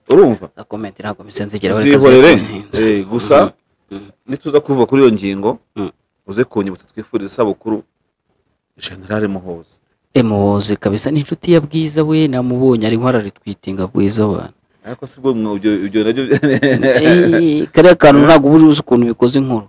urumva za komenti ntabwo mpise nzigera bari zihorere kazi- Eh, gusa Mhm. nituza kuva kuri iyo ngingo Mhm. uze kunyibutsa twifuriza isabukuru generale muhoza Eh, muhoze kabisa ni inshuti ya bwiza we namubonye ari nkwararritwitinga bwiza abantu ariko si bwo mwe ibyo ibyo nabyo Eh, kariya kantu ntabwo uba uzi ukuntu bikoze inkuru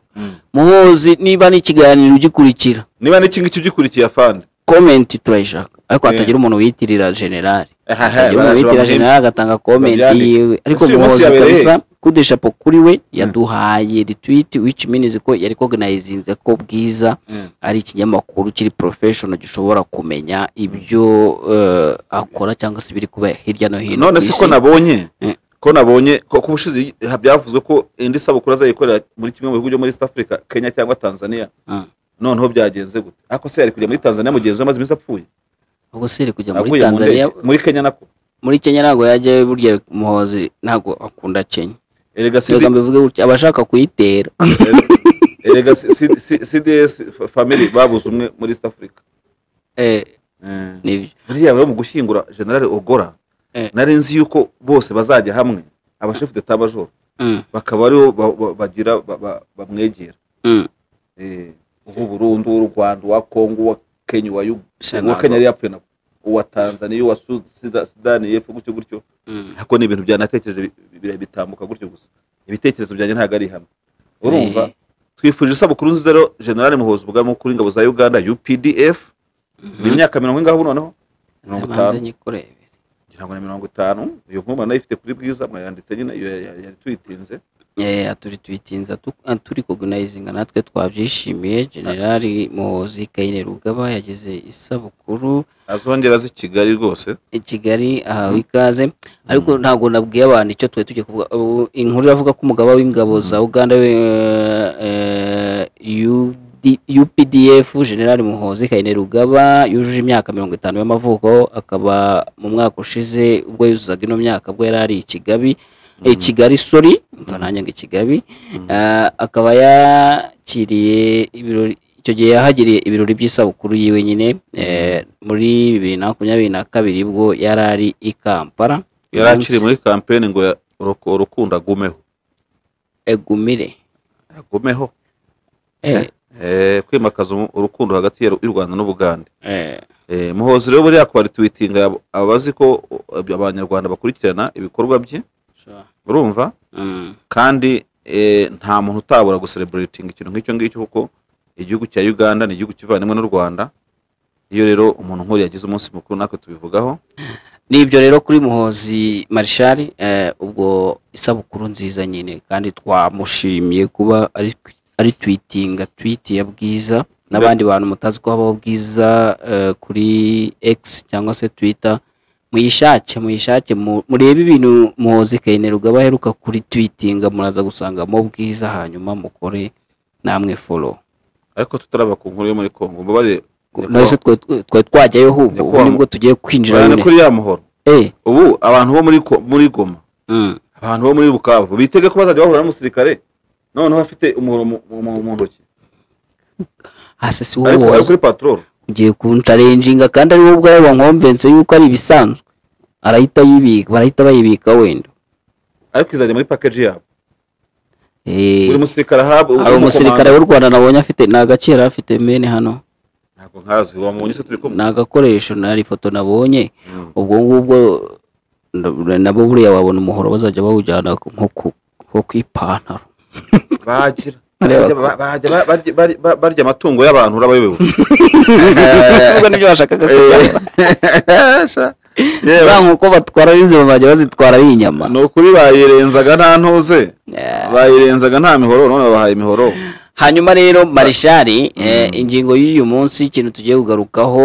muhozi niba n'ikiganiro ugikurikira niba n'iki ngiki ugikurikiye afande komenti turayishaka ariko Eh. hatagira umuntu wiyitirira generali Aha, hatagira umuntu baraje wiyitirira bamuhembe. generali agatanga komenti Babyandike. yiwe ariko Ese uyu munsi muhozi yabereye kabisa kudeshapo kuri we yaduhaye retweet which means ko yari koganayizinze ko bwiza Mm. ari ikinyamakuru kiri professional gishobora kumenya ibyo eh, akora cyangwa se ibiri kuba hirya no hino none ku se isi. ko nabonye Mm. ko nabonye ko ku bushize ha- byavuzwe ko indi sabukuru azayikorera muri kimwe mu bihugu byo muri East Africa Kenya cyangwa Tanzania Mm. noneho byagenze gute ariko se yari kujya muri tanzania mugenzi we amaze iminsi apfuye ubwo si iri kujya muri aguye mu tanzania ndege muri kenya nako muri kenya ntabwo yajyayo burya muhozi ntabwo akunda kenya erega reka sidi mbivuge gutya abashaka kuyitera erega si- si- cds family babuze umwe muri east africa Eh, Eh. nibyo buriya rero mu gushyingura generale ogora Eh. nari nzi yuko bose bazajya hamwe abashefu deta majoro Mm, bakaba aribo ba- ba- bagira ba- ba- bamwegera mm. Eh, uw'u burundi uw'u rwanda uwa kongo uwa kenya uwa Yu- Se uwa ntabwo- kenya yari yapfuye nako uwa tanzaniya uwa Su- Sida- sudani y'epfo gutyo gutyo Mm. ariko ni ibintu byanatekereje bi- bi- bi- bitambuka gutyo gusa ibitekerezo byanjye ntabwo ari hamwe urumva Eh. twifurije isabukuru nziza rero generale muhozi ubwami kuri ingabo za uganda updf ni imyaka mirongo ingaho ubu noneho mirongo Manze itanu nyikurebe. ngira ngo ni mirongo itanu iyo nkuma nayo ifite kuri bwiza mwayanditse nyine iyo ya- ya- yari tuyitinze Eh, aturi tuyitinze turi koginayizinga natwe twabyishimiye generali muhozi kayine rugaba yagize isabukuru azongera z'i kigali rwose i kigali ahawe ikaze ariko ntabwo nabwiye abantu icyo twari tugiye kuvuga Ubu inkuru iravuga ko umugaba w'ingabo za uganda we eh, UD- updf generali muhozi kayine rugaba yujuje imyaka mirongo itanu y'amavuko akaba mu mwaka ushize ubwo yuzuzaga ino myaka bwo yari ari i kigabi eh, kigali sori mva nanjye ngo i kigabi Ah, akaba yakiriye ibirori icyo gihe yahagiriye ibirori by'isabukuru yiwe nyine eh, muri bibiri na makumyabiri na kabiri bwo yari ari i kampala yari akiri muri kampeni ngo ya- uruku- urukundo agumeho egumire agumeho Eh, Eh, kwimakaza umu- urukundo hagati ya- y'u rwanda n'ubugande eh, Eh, muhozi rero buriya kwari tuwitinga yab- abazi ko uh, abanyarwanda bakurikirana ibikorwa bye sure. urumva Mm, kandi eh, nta muntu utabura gusereburitinga ikintu nk'icyo ngicyo kuko igihugu cya uganda ni igihugu kivandimwe n'u rwanda iyo rero umuntu nk'uriya yagize umunsi mukuru natwe tubivugaho nibyo rero kuri muhozi marishari eh, ubwo isabukuru nziza nyine kandi twamushimiye kuba ari ari twitinga twiti ya bwiza n'abandi bantu mutazi ko habaho bwiza eh, kuri X cyangwa se Twitter muyishake muyishake mu- murebe ibintu muhozi kayine rugaba aheruka kuri twitinga muraza gusangamo bwiza hanyuma mukore namwe follow ariko tutaraba ku nkuru yo muri kongo mbabare nazo twe twe- twari twajyayo ahubwo ubu Nyakubahwa- nibwo tugiye kwinjira cyane nyine kuri ya muhoro eh ubu abantu bo muri Ko- muri goma mm, abantu bo muri bukavu bitege ko bazajya bahura n'umusirikare noneho afite umuhoro mu- mu mu ntoki hasi si ariko wowe ari kuri patrol ugiye kuncarenjinga kandi ari wowe ubwawe wankonvense yuko ari ibisanzwe arahita yibika barahita bayibika wenda ariko izajya muri package yabo Eh, buri musirikare ahabwa hari umusirikare w'u rwanda nabonye afite ni agace yari afite mene hano ntabwo nkazi wamubonye se turi kumwe ni agakoresho nari ifoto nabonye Mm. ubwo ngubwo nda- nabo buriya wabona umuhoro bazajya bawujyana nko ku- nko ku ipantaro bagira Areba Bajya- ba- bajya ba- barya- barya- ba- barya amatungo y'abantu urabayobewe ubwo nibyo bashakaga kuvuga za nkoko batwara n'inzima bajya bazitwara ari inyama ni ukuri bayirenzaga nta ntuze Eh. bayirenzaga nta mihoro none babahaye imihoro hanyuma rero marishari eh, ingingo y'uyu munsi ikintu tugiye kugarukaho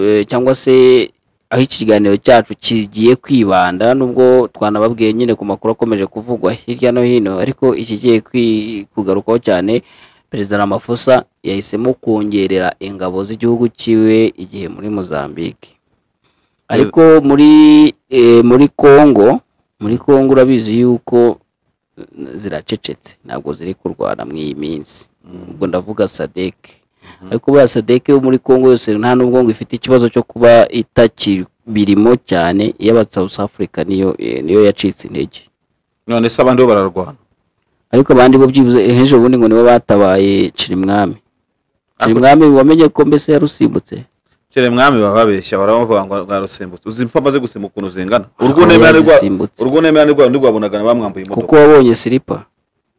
eh, cyangwa se aho iki kiganiro cyacu kigiye kwibanda nubwo twanababwiye nyine ku makuru akomeje kuvugwa hirya no hino ariko ikigiye kwi- kugarukaho cyane perezida Ramaphosa yahisemo kongerera ingabo z'igihugu cyiwe igihe muri Mozambique ariko muri eh, muri Congo muri Congo urabizi yuko ziracecetse ntabwo ziri kurwana muri iyi minsi ubwo ndavuga sadeke ariko buriya sadeke yo muri congo yose nta nubwo ngo ifite ikibazo cyo kuba itakibirimo cyane iy'abasouth africa niyo eh, niyo yacitse intege none se abandi bo bararwana ariko abandi bo byibuze ejo bundi ngo nibo batabaye cirimwami cirimwami wamenye ko mbese yarusimbutse kere mwami baba babeshya barabavuga ngo bwarusimbutse uzi impfu amaze gusimbuka ukuntu zingana Akaba urw'untemerane yazisimbutse. rwayo ntirwabonaga bamwambuye kuko imodoka wabonye silipa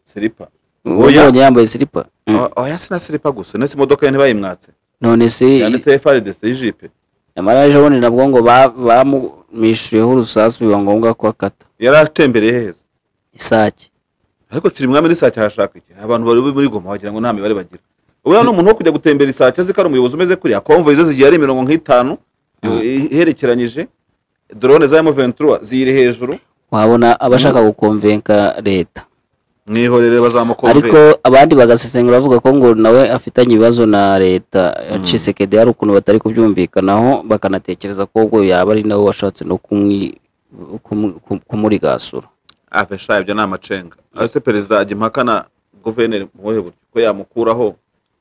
siripa Oya. wabonye yambaye silipa Mm. Ah, oya si na siripa gusa ndetse imodoka ye ntibayimwatse none se yanditse frdc y'ijipe amara ejo bundi nabwo ngo ba- bamwishyuriyeho urusasu biba ngombwa ko akata yari atembereye heza isake ariko kiri mwami n'isake hashaka iki abantu bari muri goma wagira ngo nta mibare bagira ubwo ni umuntu wo kujya gutembera isake azi ko ari umuyobozi umeze kuriya konvoyi ze zigiye ari mirongo nk'itanu iherekeranyije dorone za emu ventura ziyiri hejuru wabona abashaka gukomvenka leta mwihorere ariko bazamukumvira abandi bagasesengura bavuga ko ngo nawe afitanye ibibazo na leta cisekedi hari ukuntu batari kubyumvikanaho bakanatekereza ko ubwo yaba ari nawe washatse no kumwi- kumu- kum- kumurigasura afe sha ibyo ni amacenga ariko se perezida ajya impakana guverineri mu buhe buryo ko yamukuraho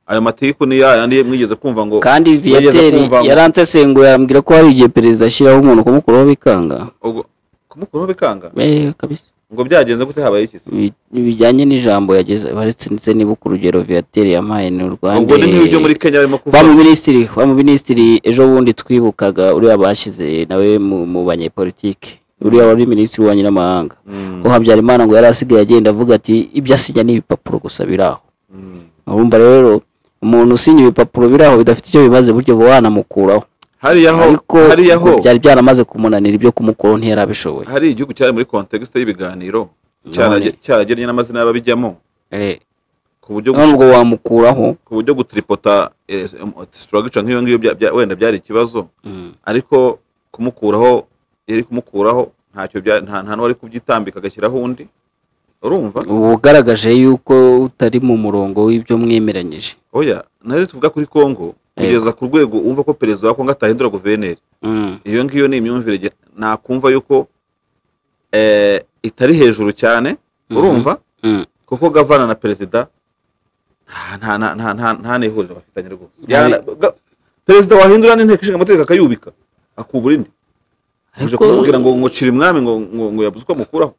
ayo matiku ni ya yandi mwigeze kumva ngo kandi mwigeze viyateri kumva ngo- yaransesengura yambwira ko hari igihe perezida ashyiraho umuntu kumukuraho bikanga ubwo- kumukuraho bikanga Eh, kabisa ngo byagenze gute habaye iki se Bi- bijyanye n'ijambo yageze baretse ndetse nibuka urugero viyateri yampaye ni urwande ubwo ni nk'ibyo muri kenya barimo wa kuvuga mu minisitiri wa mu minisitiri ejo bundi twibukaga uriya bashyize nawe mu, mu banyepolitike uriya wari minisitiri wa nyiramahanga Mm, ko habyarimana ngo yari asigaye agenda avuga ati ibyo asinya ni ibipapuro gusa biri aho mm. urumva rero umuntu usinya ibipapuro biri aho bidafite icyo bimaze buryo buba wanamukuraho hariya ho ariko hariya ho byari byaramaze kumunanira ibyo kumukuraho ntiyarabishoboye hari igihugu cyari muri context y'ibiganiro None. cyarage- cyaragennye n'amazina y'ababijyamo Eh, ku buryo none gush- ubwo wamukuraho ku buryo gutripota eh, struggle nk'iyo ngiyo bya- bya- wenda byari ikibazo mm, ariko kumukuraho yari kumukuraho ntacyo bya- nta nta n'uwari kubyitambika agashyiraho undi urumva uba ugaragaje yuko utari mu murongo w'ibyo mwemeranyije oya nayo tuvuga kuri congo kugeza ku rwego wumva ko perezida wa congo atahindura guverineri Mm, iyo ngiyo ni imyumvire ge- nakumva yuko eh, itari hejuru cyane Mhm. urumva mm. kuko gavana na perezida nta- nta- nta- nta- nta- nta n'ihuriro bafitanye rwose Yana- ga- perezida wahindura n'inteko ishinga amategeko akayubika akubura indi uje Ariko- kumubwira ngo ngo cira umwami ngo ngo ngo yabuze uko amukuraho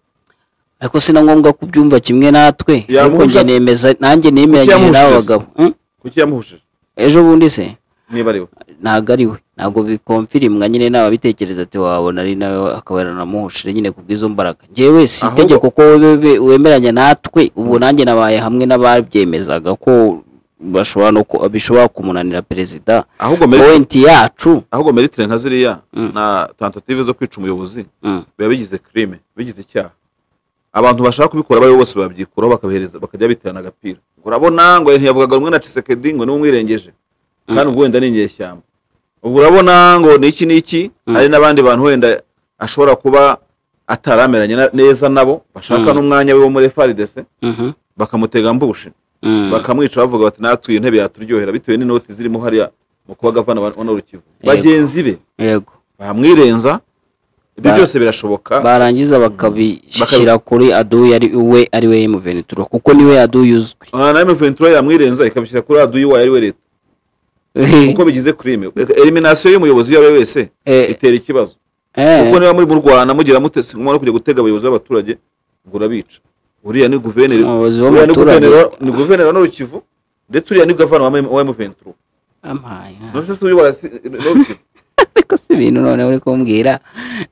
ariko si na ngombwa ko ubyumva kimwe natwe Yamuha ariko njye ushaka- nemeza nanjye nemeranyije Kuki n'aba yamuhuje se? bagabo Mm, kuki yamuhuje ejo bundi se niba ari we ntabwo ari we ntabwo bikomfirimwa nyine nawe abitekereza ati wabona ari nawe akaba yaranamuhushije nyine ku bw'izo mbaraga njyewe si Ahubwo- itegeko ko we- we- wemeranya natwe ubu nanjye nabaye hamwe n'ababyemezaga ko bashobora no ku- bishobora kumunanira perezida ahubwo meri powenti yacu ahubwo meritire nka ziriya Mm. na tentative zo kwica umuyobozi Mm, biba bigize crime bigize icyaha abantu bashaka kubikora bari bose babyikuraho bakabihereza bakajya biterana agapira ngo urabona ngo ntiyavugaga rumwe na Tshisekedi ngo niwe umwirengeje kandi ubwo wenda ni inyeshyamba ubwo urabona ngo ni iki n'iki Mm. hari n'abandi bantu wenda ashobora kuba atarameranye na- neza nabo bashaka Mm. n'umwanya we wo muri FARDC mhm, bakamutega mbushi mm. bakamwica bavuga bati natwe iyi ntebe yaturyohera bitewe n'inoti zirimo hariya mu kuba gavana wa wa Nord Kivu Yego. bagenzi be yego bamwirenza ibyo Ba- byose birashoboka barangiza bakabishyira kuri aduyi ari we ari we muventura kuko niwe aduyi uzwi Ah, na Ventura yamwirenza ikabishyira kuri aduyi wayo ari we leta kuko bigize crime elimination y'umuyobozi iyo ari we wese Eh. itera ikibazo Eh, kuko niba muri mu Rwanda mugira mute si ngombwa no kujya gutega abayobozi b'abaturage ngo urabica uriya ni guverineri Umuyobozi uriya ni w'abaturage. guverineri wa- ni guverineri wa Nord-Kivu ndetse uriya ni gavana wa M- wa M23 ampaye, ah. none se si uyobora si- Nord-Kivu ariko si ibintu noneho uri kumbwira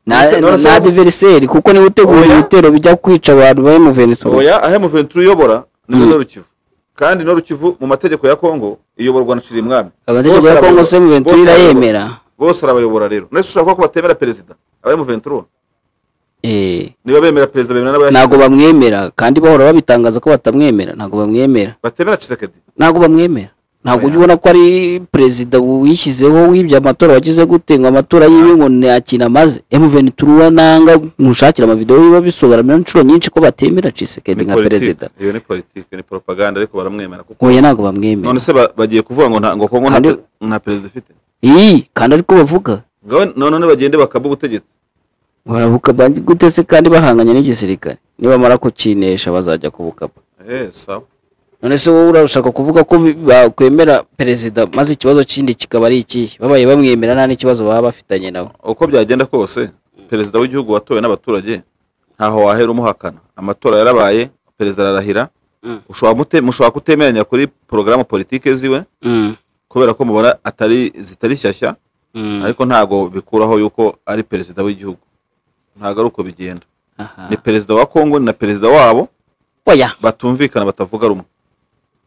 na Nonese- nonese- na diveriseri kuko niwe utegura Oya. ibitero bijya kwica abantu bari mu venezuela oya aho M23 uyobora ni muri Nord-Kivu kandi Nord-Kivu mu mategeko ya Kongo iyoborwa na Cirimwami amategeko ya kongo se mu venezuela irayemera bose arabayobora rero none se ushaka kuvuga ko batemera perezida aba M23 Eh, niba bemera perezida bemera n'abayashyize ntabwo bamwemera kandi bahora babitangaza ko batamwemera ntabwo bamwemera batemera Tshisekedi ntabwo bamwemera ntabwo ujya ubona ko ari perezida wishyizeho wibye amatora wagize gute ngo amatora yiwe ngo nta kintu amaze emuveni turuwa nanga ntushakira amavidewo biba bisobanura inshuro nyinshi ko batemera cisekedi nka politiki. perezida iyo ni politiki ni propaganda ariko baramwemera kuko oya ntabwo bamwemera none se ba- bagiye kuvuga ngo nta- ngo kongo nta Kandi- nta perezida ifite iyi kandi ariko bavuga ngaho none bagende bakaba ubutegetsi barabuka ba- gute se kandi bahanganye n'igisirikare nibamara kukinesha bazajya kubukapa Eh, sawa none se wowe urashaka kuvuga ko bi- bakwemera perezida maze ikibazo kindi kikaba ari ikihe babaye bamwemera nta n'ikibazo baba bafitanye nawe uko byagenda kose perezida w'igihugu watowe n'abaturage ntaho wahera umuhakana amatora yarabaye perezida ararahira Mm. ushobora mute- mushobora kutemeranya kuri porogaramu politike ziwe Mm, kubera ko mubona atari zitari shyashya mm, ariko ntago bikuraho yuko ari perezida w'igihugu ntago ari uko bigenda aha. ni perezida wa kongo ni na perezida wabo oya batumvikana batavuga rumwe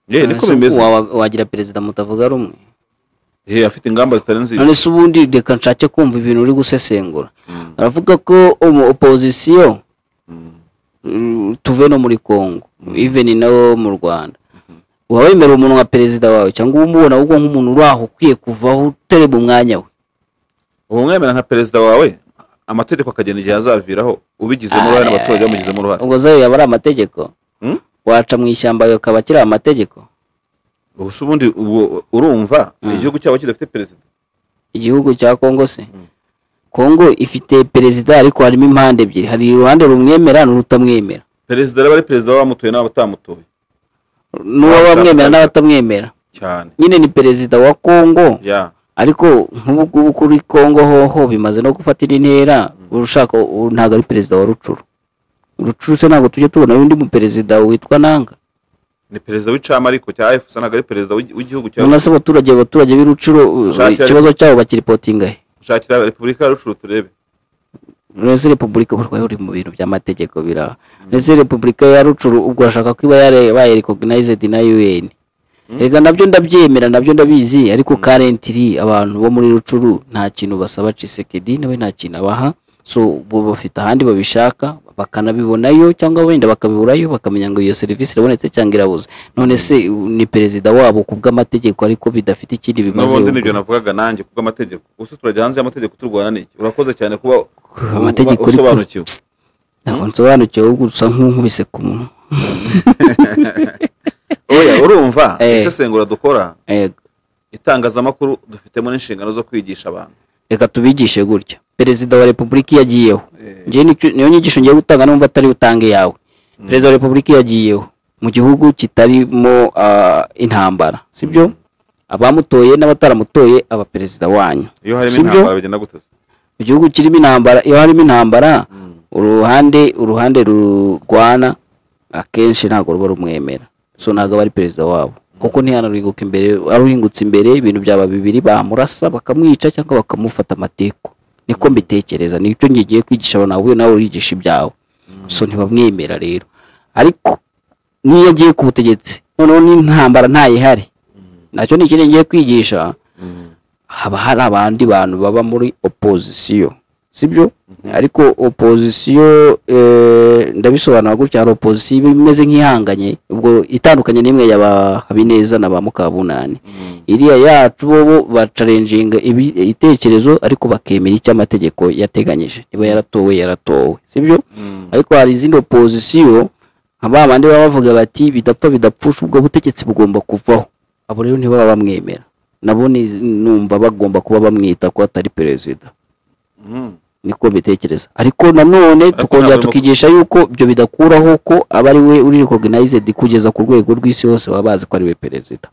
ye niko None se bimeze wa- wagira perezida mutavuga rumwe ye afite ingamba zitari nziza none se ubundi reka nshake kumva ibintu uri gusesengura aravuga ko umu opozisiyo mm, tuve no muri congo even nabo mu rwanda uba wemera umuntu nka perezida wawe cyangwa uba umubona ahubwo nk'umuntu uri aho ukwiye kuvaho utari mu mwanya we ubumwemera nka perezida wawe amategeko akagena igihe azaviraho ubigizemo uruhare n'abaturage bamugizemo uruhare ubwo zayo yaba ari amategeko Hmm? waca mu ishyamba akaba akiri amategeko gusa ubundi ubu- urumva igihugu cyabo kidafite perezida igihugu cya kongo se kongo ifite perezida ariko harimo impande ebyiri hari uruhande rumwemera n'urutamwemera perezida araba ari perezida w'abamutoye n'abatamutoye n'uwo bamwemera Abashakanye. n'abatamwemera cyane nyine ni perezida wa kongo ya ariko nk'ubu ngubu kuri kongo hoho bimaze no gufatira intera urushaka ubu ntabwo ari perezida wa rucuru rucuru se ntabwo tujya tubona undi mu perezida witwa nanga ni perezida w'icamariko cya efusa ntabwo ari perezida w'i- w'igihugu cya none se abaturage abaturage b'irucuru uh, Ushake- ikibazo cyabo bakiripotinga he shakira repubulika ya rucuru turebe ese repubulika uburwayi buri mu bintu by'amategeko biraba ese repubulika ya rucuru ubwo urashaka ko iba bayerekoginayizedi na un reka nabyo ndabyemera nabyo ndabizi ariko karentiri abantu bo muri rucuru nta kintu basaba cisekedi nawe nta kintu abaha so bo bafite ahandi babishaka bakanabibonayo cyangwa wenda bakabiburayo bakamenya ngo iyo serivisi irabonetse cyangwa irabuze none se u- ni perezida wabo ku bw'amategeko ariko bidafite ikindi bimaze n'ubundi ubwo. nibyo navugaga nanjye kubwo amategeko gusa turajya hanze y'amategeko turwana n'iki urakoze cyane kuba uba amategeko ariko- usobanukiwe ntabwo nsobanukiwe ahubwo usa nk'unkubise ku munwa oya urumva Eh. isesengura dukora Yego. itangazamakuru dufitemo n'inshingano zo kwigisha abantu reka tubigishe gutya perezida wa repubulika iyo agiyeho Eh. njyewe nicyo- niyo nyigisho ngiye gutanga numva atari butange yawe perezida wa repubulika iyo agiyeho mu gihugu kitarimo ah, intambara sibyo abamutoye n'abataramutoye aba perezida wanyu iyo harimo Si byo? intambara bigenda gute se? mu gihugu kirimo intambara iyo harimo intambara uruhande uruhande rurwana akenshi ntabwo ruba rumwemera so ntabwo aba ari perezida wabo kuko ntihanaruhinguka imbere aruhingutse imbere ibintu byaba bibiri bamurasa bakamwica cyangwa bakamufata amateko niko mbitekereza nicyo ngiye kwigisha abantu ahubwo nawe urigisha ibyawe so ntibamwemera rero ariko n'iyo agiye ku butegetsi noneho n'intambara ntayihari nacyo ni ikindi ngiye kwigisha haba hari abandi bantu baba muri opozisiyo sibyo ariko opozisiyo eh, ndabisobanura gutya hari opozisiyo iba imeze nk'ihanganye ubwo itandukanye n'imwe ya ba habineza na ba mukabunani iriya yacu bo bo bacarenjinga ibi- ibitekerezo ariko bakemera icyo amategeko yateganyije niba yaratowe yaratowe sibyo ariko hari izindi opozisiyo nka ba bandi baba bavuga bati bidapfa bidapfusha ubwo butegetsi bugomba kuvaho abo rero ntibaba bamwemera nabo ni- numva bagomba kuba bamwita ko atari perezida Mm. niko mbitekereza ariko nanone tukongera ntabwo tukigisha yuko ibyo bidakuraho ko aba ari we uri recognized kugeza ku rwego rw'isi hose baba bazi ko ari we perezida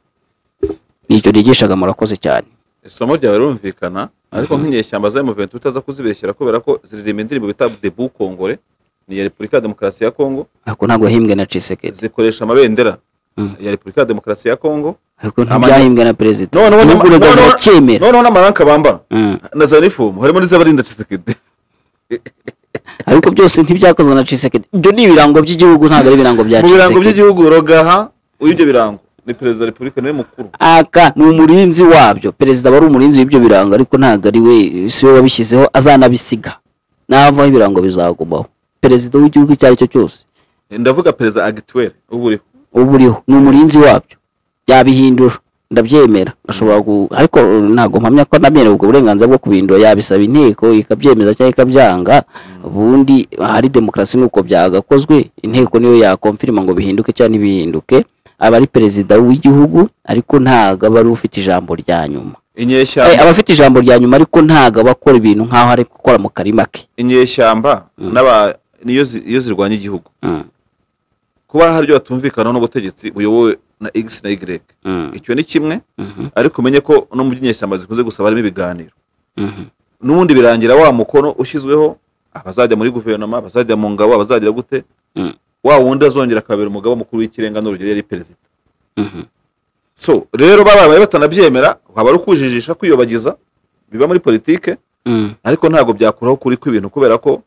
nicyo nigishaga murakoze cyane isomo ryawe rirumvikana ariko nk'inyeshyamba za M23 utaza kuzibeshyera kubera ko ziririmba indirimbo bita debu kongore ni iya repubulika ya demokarasi ya kongo ariko ntabwo yahimbwe na cisekedi zikoresha amabendera Mm. ya repubulika ya demokarasi ya kongo ariko Amanye- ntibyahimbwe na perezida noneho ibihugu bigaza noneho- bacyemera noneho n'amaranka bambara Mm. na za nifomu harimo n'iz'abarinda cisekedi ariko byose ntibyakozwe na cisekedi ibyo ni ibirango by'igihugu ntabwo ari ibirango bya mu birango cisekedi by'igihugu rogaha w'ibyo birango ni perezida wa repubulika niwe mukuru aka ni umurinzi wabyo perezida aba ari umurinzi w'ibyo birango ariko ntabwo ari we si we wabishyizeho azanabisiga navaho ibirango bizagumaho perezida w'igihugu icyo ari cyo cyose ndavuga perezida agituweri uba uriho uba uriho ni umurinzi wabyo yabihindura ndabyemera ashobora gu- ariko uh, ntabwo mpamya ko anamerewe ubwo burenganzira bwo kubihindura yabisaba inteko ikabyemeza cyangwa ikabyanga ubundi hari demokarasi nuko byagakozwe inteko niyo yakomfirima ngo bihinduke cyangwa ntibihinduke aba ari perezida w'igihugu ariko ntabwo aba ari ufite ijambo rya nyuma Eh, inyeshyamba aba afite ijambo rya nyuma ariko ntabwo aba akora ibintu nk'aho ari gukora mu karima ke inyeshyamba n'aba niyo zi- iyo zirwanya igihugu Mm, kuba hari ibyo batumvikanaho n'ubutegetsi buyobowe na x na y mm, icyo ni kimwe mhm, ariko umenye ko no mu by'inyeshyamba zikunze gusaba harimo ibiganiro mhm. n'ubundi birangira wa mukono ushyizweho abazajya muri guverinoma abazajya mu ngabo abazagira gute Mm. wa wundi azongera akabera umugaba mukuru w'ikirenga n'urugero yari perezida Mhm. so rero babaye batanabyemera waba ari ukujijisha kwiyobagiza biba muri politike Mm, ariko ntabwo byakuraho kuri kw'ibintu kubera ko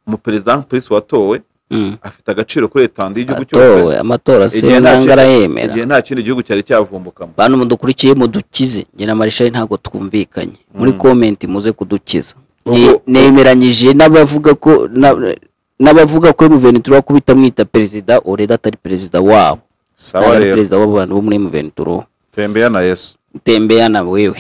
umuperezida perezida watowe mm. afite agaciro kuri etandi y'igihugu cyose atowe amatora si Igihe nta ntabwo ki- arayemera igihe nta kindi gihugu cyari cyavumbukamo bantu mudukurikiye mudukize njye na marishayi ntabwo twumvikanye muri komenti muze kudukiza Ubwo- Nge- nemeranyije n'abavuga ko na- n'abavuga ko muventuro wakubita mwita perezida oreda atari perezida wabo sawa ntabwo ari rero perezida w'abantu bo muri muventuro tembeya na yesu tembeana wewe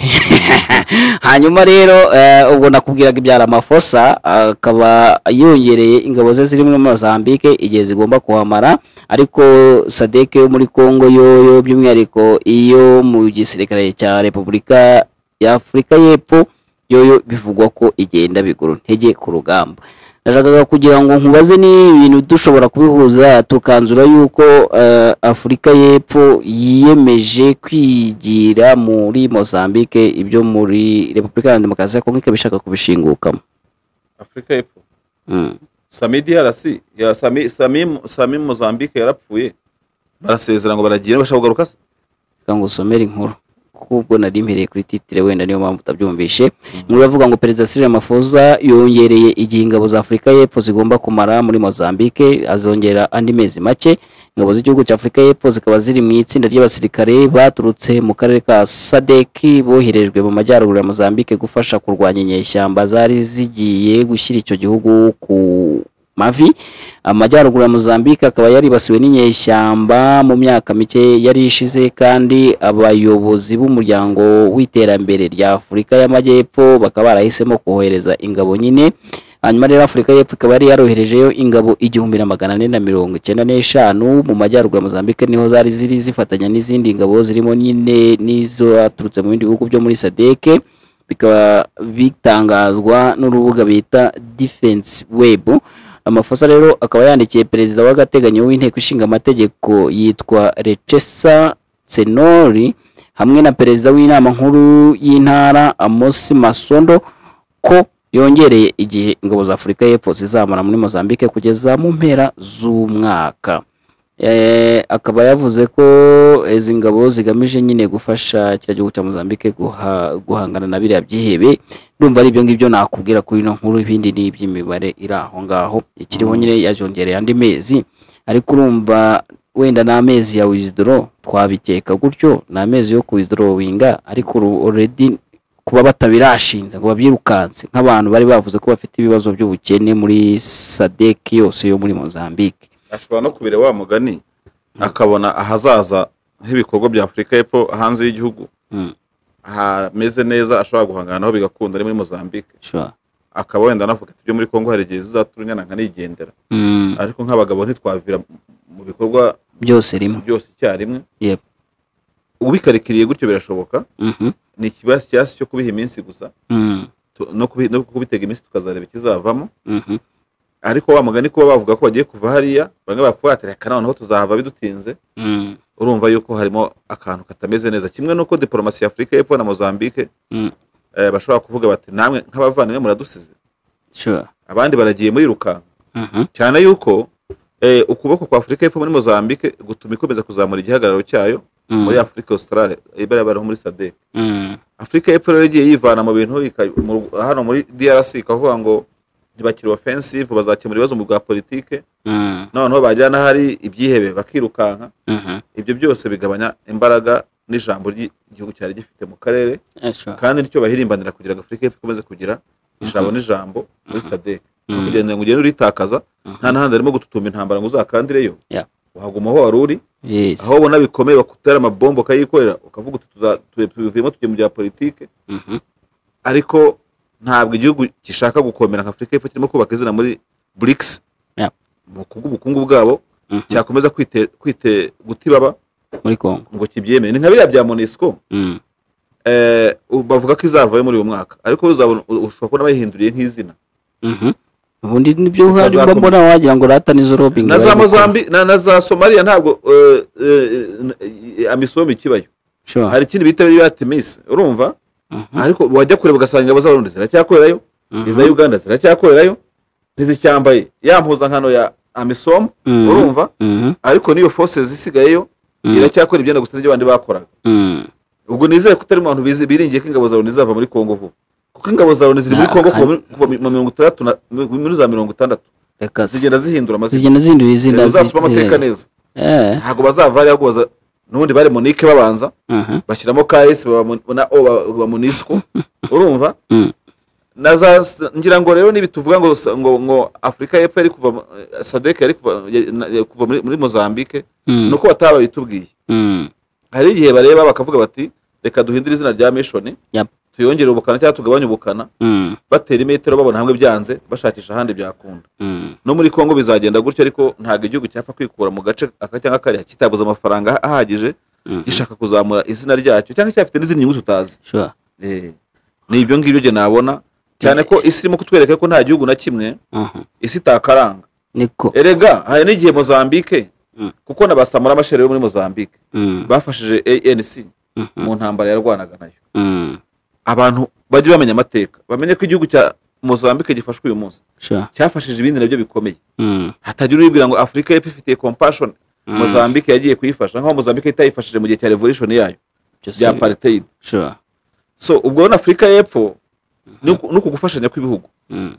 hanyuma rero eh, ubwo nakubwiraga ibyara amafosa akaba yongereye ingabo ze ziri muri mozambique igihe zigomba kuhamara ariko sadeke yo muri congo yoyo by'umwihariko iyo mu gisirikare cya repubulika ya afurika y'epfo yoyo bivugwa ko igenda biguru ntege ku rugamba nashakaga kugira ngo nkubaze ni ibintu dushobora kubihuza tukanzura yuko eh, afurika y'epfo yiyemeje kwigira muri mozambique ibyo muri repubulika iharanira demokarasi ya kongo ikaba ishaka kubishingukamo afurika y'epfo Mm. sami drc ya sami sami sami mozambique yarapfuye barasezera ngo baragiye bashaka kugaruka se reka ngo usomere inkuru kuko ubwo nari mpereye kuri titire wenda niyo mpamvu utabyumvishe nkuru iravuga ngo perezida Cyril Ramaphosa yongereye igihe ingabo za Afurika y'Epfo zigomba kumara muri Mozambique azongera andi mezi make ingabo z'igihugu cya Afurika y'Epfo zikaba ziri mu itsinda ry'abasirikare baturutse mu karere ka SADC boherejwe mu majyaruguru ya Mozambique gufasha kurwanya inyeshyamba zari zigiye gushyira icyo gihugu ku mavi amajyaruguru ya mozambique akaba yaribasiwe n'inyeshyamba mu myaka mike yari ishize kandi abayobozi b'umuryango w'iterambere rya afurika y'amajyepfo bakaba barahisemo kohereza ingabo nyine hanyuma rero afurika y'epfo ikaba yari yaroherejeyo ingabo igihumbi na magana ane na mirongo icyenda n'eshanu mu majyaruguru ya mozambique niho zari ziri zifatanya n'izindi ngabo zirimo nyine n'izo zaturutse mu bindi bihugu byo muri sadeke bikaba bitangazwa n'urubuga bita defense web amafosa rero akaba yandikiye perezida w'agateganyo w'inteko ishinga amategeko yitwa recesa senori hamwe na perezida w'inama nkuru y'intara amosi masondo ko yongereye igihe ingabo za afurika y'epfo zizamara muri mozambique kugeza mu mpera z'umwaka Eh, akaba yavuze ko izi ngabo zigamije nyine gufasha kiriya gihugu cya mozambique guha- guhangana na biriya byihebe ndumva ari ibyo ngibyo nakubwira kuri ino nkuru ibindi ni iby'imibare iri aho ngaho ikiriho nyine yajongereye andi mezi ariko urumva wenda ni amezi ya wizidoro twabikeka gutyo ni amezi yo kuwizidorowinga ariko uru- already kuba batabirashinze ngo babyirukanse nk'abantu bari bavuze ko bafite ibibazo by'ubukene muri sadeki yose yo muri mozambique ashobora no kubira wa mugani akabona ahazaza h'ibikorwa bya afurika y'epfo hanze y'igihugu Mm. hameze neza ashobora guhangana naho bigakunda ari muri mozambique sure. akaba wenda anavuga ati ibyo muri congo hari igihe zizaturunyana nkanigendera mm, ariko nk'abagabo ntitwavira mu bikorwa byose rimwe byose icyarimwe Yep. ubikarikiriye gutyo birashoboka Mhm, ni ikibazo cyasi cyo kubiha iminsi gusa mm, tu- no kubi- no kubitega iminsi tukazareba ikizavamo mhm, ariko wa mugani kuba bavuga ko bagiye kuva hariya bamwe bakubwira ati reka noneho tuzahava bidutinze mm, urumva yuko harimo akantu katameze neza kimwe nuko diporomasi ya afurika y'epfo na mozambique Mm. eh, bashobora kuvuga bati namwe nk'abavandimwe muradusize sure. abandi baragiye murirukanka Mhm, cyane yuko eh, ukuboko kwa afurika y'epfo muri mozambique gutuma ikomeza kuzamura igihagararo cyayo mm, muri afurika australe ibarabaraho muri sadek mm, afurika y'epfo rero igiye yivana mu bintu ika- mu- hano muri drc ikavuga ngo ntibakiri offensive bazakemura ibibazo mu bwa politike mm, noneho bagera n'ahari ibyihebe bakirukanka mhm, ibyo byose bigabanya imbaraga n'ijambo ry'igihugu cyari gifite mu karere eh, sure. kandi nicyo bahirimbanira kugira ngo afurika y'epfo ikomeze kugira ijambo n'ijambo muri sadek no kugira ngo ugende uritakaza Mhm. nta n'ahandi harimo gututumba intambara ngo uzakandireyo Yeah. waguma aho wari uri Yes. aho ubona bikomeye bakutera amabombo ukayikorera ukavuga uti tuza- tu- tubivuyemo tujye mu bya politike Mhm. ariko ntabwo igihugu gishaka gukomera nka afurika y'epfo kirimo kubaka izina muri brics Yeah. mu kubw'ubukungu bwabo Mhm. cyakomeza kwite kwite gutibaba muri congo ngo kibyemere ni nka biriya bya monesco Mm, eh, u- bavuga ko izavayo muri uyu mwaka ariko uzabona u- ushobora kubona bayihinduriye nk'izina mhm. ubundi nibyo uhari Bazakomeza. mbona wagira ngo rata nizo robingi na bari za gukora. mozambi na, na za somaliya ntabwo eh, eh, eh, amisom ikibayo Sure. hari ikindi bita biriya timis urumva Mhm, ariko wajya kureba ugasanga ingabo z'abarundi ziracyakorerayo mhm, iza uganda ziracyakorerayo ntizicyambaye ya mpuzankano ya amisom mhm, urumva mhm, ariko n'iyo forces zisigayeyo Mm. iracyakora ibyenda gusa n'ibyo abandi bakoraga mhm. ubwo nizere ko utari mu bantu bizi- biringiye ko ingabo za loni zizava muri kongo vuba kuko ingabo za loni ziri muri Na- kongo kuva hano- muri- kuva mu mirongo itandatu na- mu- muri za mirongo itandatu reka zi- zigenda zihindura amazina zigenda zihindura izina uzasoma zi- amateka zi- neza eh, ntabwo bazava hariya kubaza n'ubundi bari munike babanza mhm, bashyiramo KS baba mu- na O ba- baba munisco urumva Mm. na za ngira ngo rero nibi tuvuga ngo sa- ngo ngo Afurika y'Epfo yari kuva mu- eh, SADC yari kuva ya- na- ya- kuva muri, muri Mozambique mhm, nuko bataba bitubwiye mhm, hari igihe bareba bakavuga bati reka duhindure izina rya mishoni Yap. tuyongere ubukana cyangwa tugabanye ubukana Mm, batera imetero babona hamwe byanze bashakisha ahandi byakunda mm, no muri congo bizagenda gutyo ariko ntabwo igihugu cyapfa kwikura mu gace aka cyangwa kariya kitabuze amafaranga ah- ahagije mm. gishaka kuzamura izina ryacyo cyangwa cyafite n'izindi nyungu tutazi Sure. Eh, ni ibyo ngibyo njye nabona cyane ko isi irimo kutwereka ko nta gihugu na kimwe Mhm. isi itakaranga niko erega hari n'igihe mozambike Mm. kuko na basamura amashere yo muri mozambike Mm, bafashije anc mhm, mu ntambara yarwanaga nayo mm. abantu bajye bamenya amateka bamenye ko igihugu cya mozambike gifashwe uyu munsi Sure. cyafashije ibindi nabyo bikomeye Mm, hatagira uribwira ngo afurika y'epfo ifitiye compassion Mm. mozambike yagiye kuyifasha nk'aho mozambike itayifashije mu gihe cya revolution yayo byose bya bi- apartheid Sure. so ubwo rero afurika y'epfo ni uku ni uku gufashanya kw'ibihugu Mm.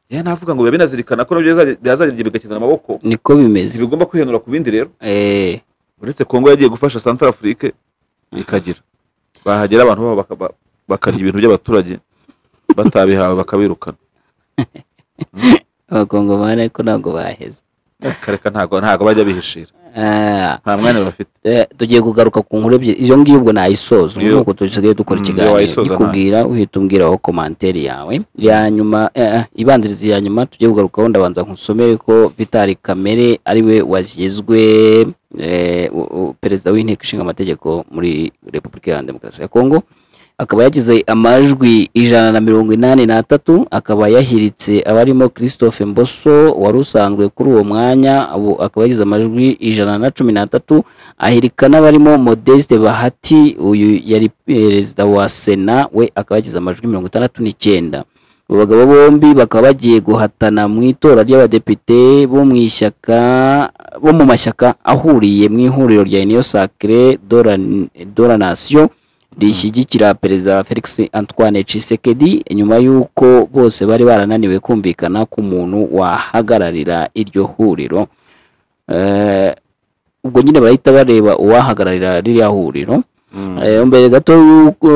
yewe navuga ngo biba binazirikana ko nabyo bizaza- byazagira bigakenera amaboko niko bimeze ntibigomba kwihenura ku bindi rero Eh, uretse kongo yagiye gufasha santara afurike ikagira bahagera abantu babo baka- ba- bakarya ibintu by'abaturage batabihawe bakabirukana abakongomani ariko ntabwo baheze kareka ntago ntago bajya bihishira Ah, nta mwanya bafite eh, tugiye kugaruka ku nkuru ebyiri iyo ngiyo ubwo nayisoza ubu Iyo. nuko dusigaye dukora Mm, iyo ikiganiro wayisoza ikubwira uhita umbwiraho komanteri yawe ya nyuma eh, eh, ibanziriza ya nyuma tugiye kugarukaho ndabanza nkusomere ko vitali kamere ariwe washyizwe eh, u- u- perezida w'inteko ishinga amategeko muri repubulika iharanira demokarasi ya kongo akaba yagize amajwi ijana na mirongo inani n'atatu akaba yahiritse abarimo christophe mboso wari usanzwe kuri uwo mwanya abo- akaba yagize amajwi ijana na cumi n'atatu ahirika n'abarimo modeste bahati uyu yari perezida wa sena we akaba yagize amajwi mirongo itandatu n'icyenda abo bagabo bombi bakaba bagiye guhatana mu itora ry'abadepite bo mu ishyaka bo mu mashyaka ahuriye mu ihuriro rya uniyo sacre de la nation rishyigikira perezida felix antoine Tshisekedi nyuma y'uko bose bari barananiwe kumvikana ku muntu wahagararira iryo huriro Eh, ubwo nyine barahita bareba uwahagararira ririya huriro Eh, mbere gato y'uko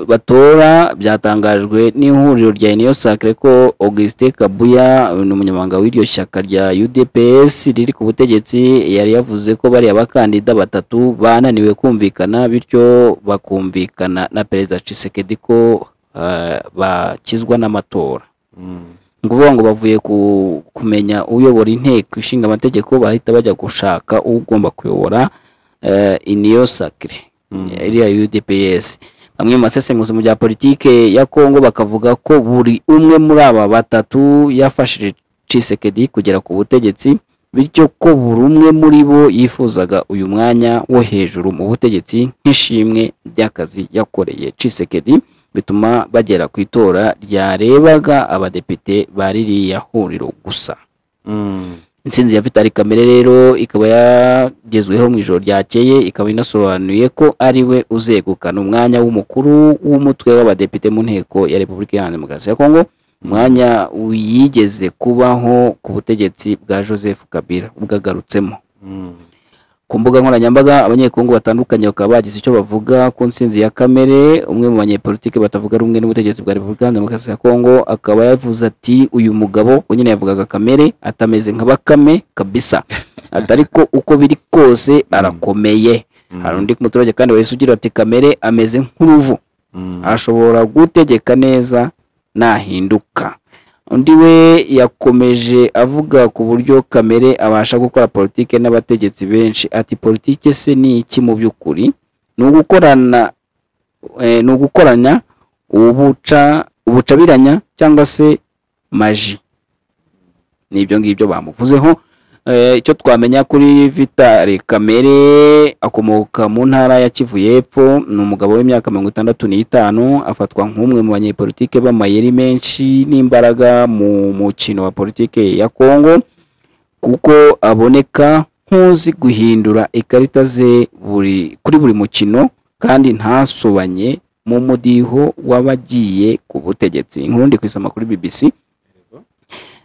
batora byatangajwe n'ihuriro rya uniyo sacre ko augustin kabuya ni umunyamabanga w'iryo shyaka rya udps riri ku butegetsi yari yavuze ko bariya bakandida batatu bananiwe kumvikana bityo bakumvikana na perezida cisekedi ko eh, bakizwa n'amatora ni ukuvuga ngo bavuye ku- kumenya uyobora inteko ishinga amategeko barahita bajya gushaka ugomba kuyobora eh, uniyo sacre iriya UDPS bamwe mu basesenguzi mu bya politike ya Kongo bakavuga ko buri umwe muri aba batatu yafashije Tshisekedi kugera ku butegetsi bityo ko buri umwe muri bo yifuzaga uyu mwanya wo hejuru mu butegetsi nk'ishimwe ry'akazi yakoreye Tshisekedi bituma bagera ku itora ryarebaga abadepite ba ririya huriro gusa intsinzi ya vitali kamere rero ikaba yagezweho mu ijoro ryakeye ikaba inasobanuye ko ari we uzegukana umwanya w'umukuru w'umutwe w'abadepite mu nteko ya repubulika iharanira demokarasi ya kongo umwanya yigeze kubaho ku butegetsi bwa joseph kabila bwagarutsemo ku mbuga nkoranyambaga abanyekongo batandukanye bakaba bagize icyo bavuga ku ntsinzi ya kamere umwe mu banyepolitike batavuga rumwe n'ubutegetsi bwa repubulika iharanira demokarasi ya kongo akaba yavuze ati uyu mugabo we nyine yavugaga kamere atameze nka bakame kabisa ati ariko uko biri kose arakomeye hari undi muturage kandi wahise ugira ati kamere ameze nk'uruvu ashobora gutegeka neza nahinduka undi we yakomeje avuga ku buryo kamere abasha gukora politike n'abategetsi benshi ati politike se ni iki mu by'ukuri ni ugukorana eh, ni ugukoranya ubuca ubucabiranya cyangwa se maji ni ibyo ngibyo bamuvuzeho Eh, icyo twamenya kuri vitali kamere akomoka mu ntara ya kivu y'epfo ni umugabo w'imyaka mirongo itandatu n'itanu afatwa nk'umwe mu banyepolitike b'amayeri menshi n'imbaraga mu mukino wa politike ya kongo kuko aboneka nk'uzi guhindura ikarita ze buri kuri buri mukino kandi ntasobanye mu mudiho w'abagiye ku butegetsi inkuru ndi kwisoma kuri bbc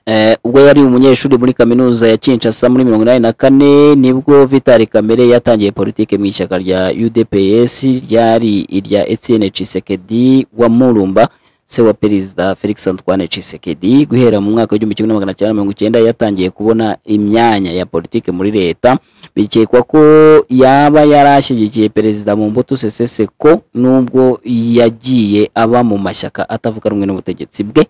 Eh, ubwo yari umunyeshuri muri kaminuza ya Kinshasa muri mirongo inani na kane nibwo Vitali Kamere yatangiye politike mu ishyaka rya UDPS ryari irya Etienne Tshisekedi wa Murumba se wa perezida felix antoine cisekedi guhera mu mwaka w'igihumbi kimwe na magana cyenda mirongo icyenda yatangiye kubona imyanya ya politiki muri leta bikekwa ko yaba yarashyigikiye perezida mu mbuto seseseko nubwo yagiye aba mu mashyaka atavuga rumwe n'ubutegetsi bwe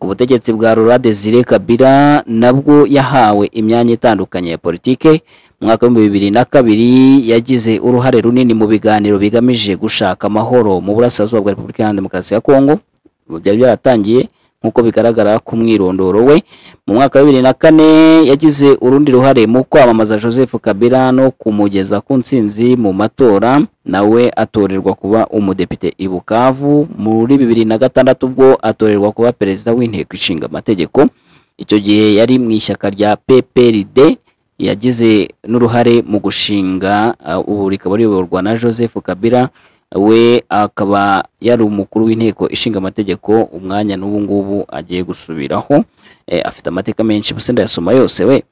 ku butegetsi bwa rura desire kabila nabwo yahawe imyanya itandukanye ya politike mu mwaka w'ibihumbi bibiri na kabiri yagize uruhare runini mu biganiro bigamije gushaka amahoro mu burasirazuba bwa repubulika iharanira demokarasi ya kongo ubu byari byaratangiye nk'uko bigaragara ku mwirondoro we mu mwaka wa bibiri na kane yagize urundi ruhare mu kwamamaza joseph kabila no kumugeza ku ntsinzi mu matora nawe atorerwa kuba umudepite i bukavu muri bibiri na gatandatu ubwo atorerwa kuba perezida w'inteko ishinga amategeko icyo gihe yari mu ishyaka rya pprd yagize n'uruhare mu gushinga uh, ubu rikaba riyoborwa na joseph kabila we akaba yari umukuru w'inteko ishinga amategeko umwanya n'ubu ngubu agiye gusubiraho Eh, afite amateka menshi gusa ndayasoma yose we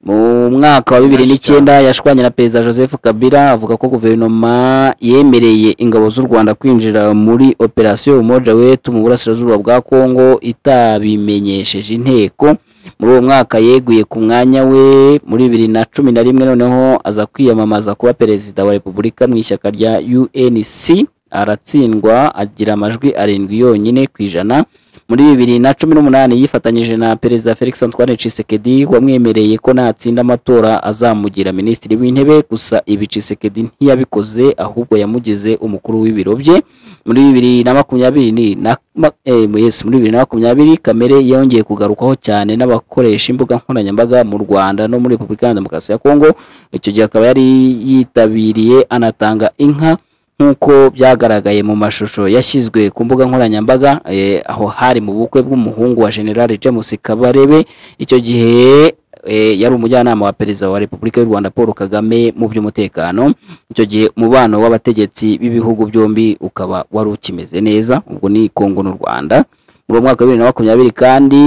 mu mwaka wa bibiri n'icyenda yashwanye na perezida joseph kabila avuga ko guverinoma yemereye ingabo z'u rwanda kwinjira muri operasiyo umoja wetu mu burasirazuba bwa kongo itabimenyesheje inteko muri uwo mwaka yeguye ku mwanya we muri bibiri na cumi na rimwe noneho aza kwiyamamaza kuba perezida wa repubulika mu ishyaka rya unc aratsindwa agira amajwi arindwi yonyine ku ijana muri bibiri na cumi n'umunani yifatanyije na perezida felix antoine cisekedi wamwemereye ko natsinda amatora azamugira minisitiri w'intebe gusa ibi cisekedi ntiyabikoze ahubwo yamugize umukuru w'ibiro bye muri bibiri na makumyabiri ni- na ma- eh, yes, muri bibiri na makumyabiri kamere yongeye kugarukwaho cyane n'abakoresha imbuga nkoranyambaga mu rwanda no muri repubulika iharanira demokarasi ya kongo icyo gihe akaba yari yitabiriye anatanga inka nk'uko byagaragaye mu mashusho yashyizwe ku mbuga nkoranyambaga eh, aho hari mu bukwe bw'umuhungu wa generale james kabarebe icyo gihe eh, yari umujyanama wa perezida wa repubulika y'u rwanda paul kagame mu by'umutekano icyo gihe umubano w'abategetsi b'ibihugu byombi ukaba wari ukimeze neza ubwo ni kongo n'u rwanda muri uwo mwaka wa bibiri na makumyabiri kandi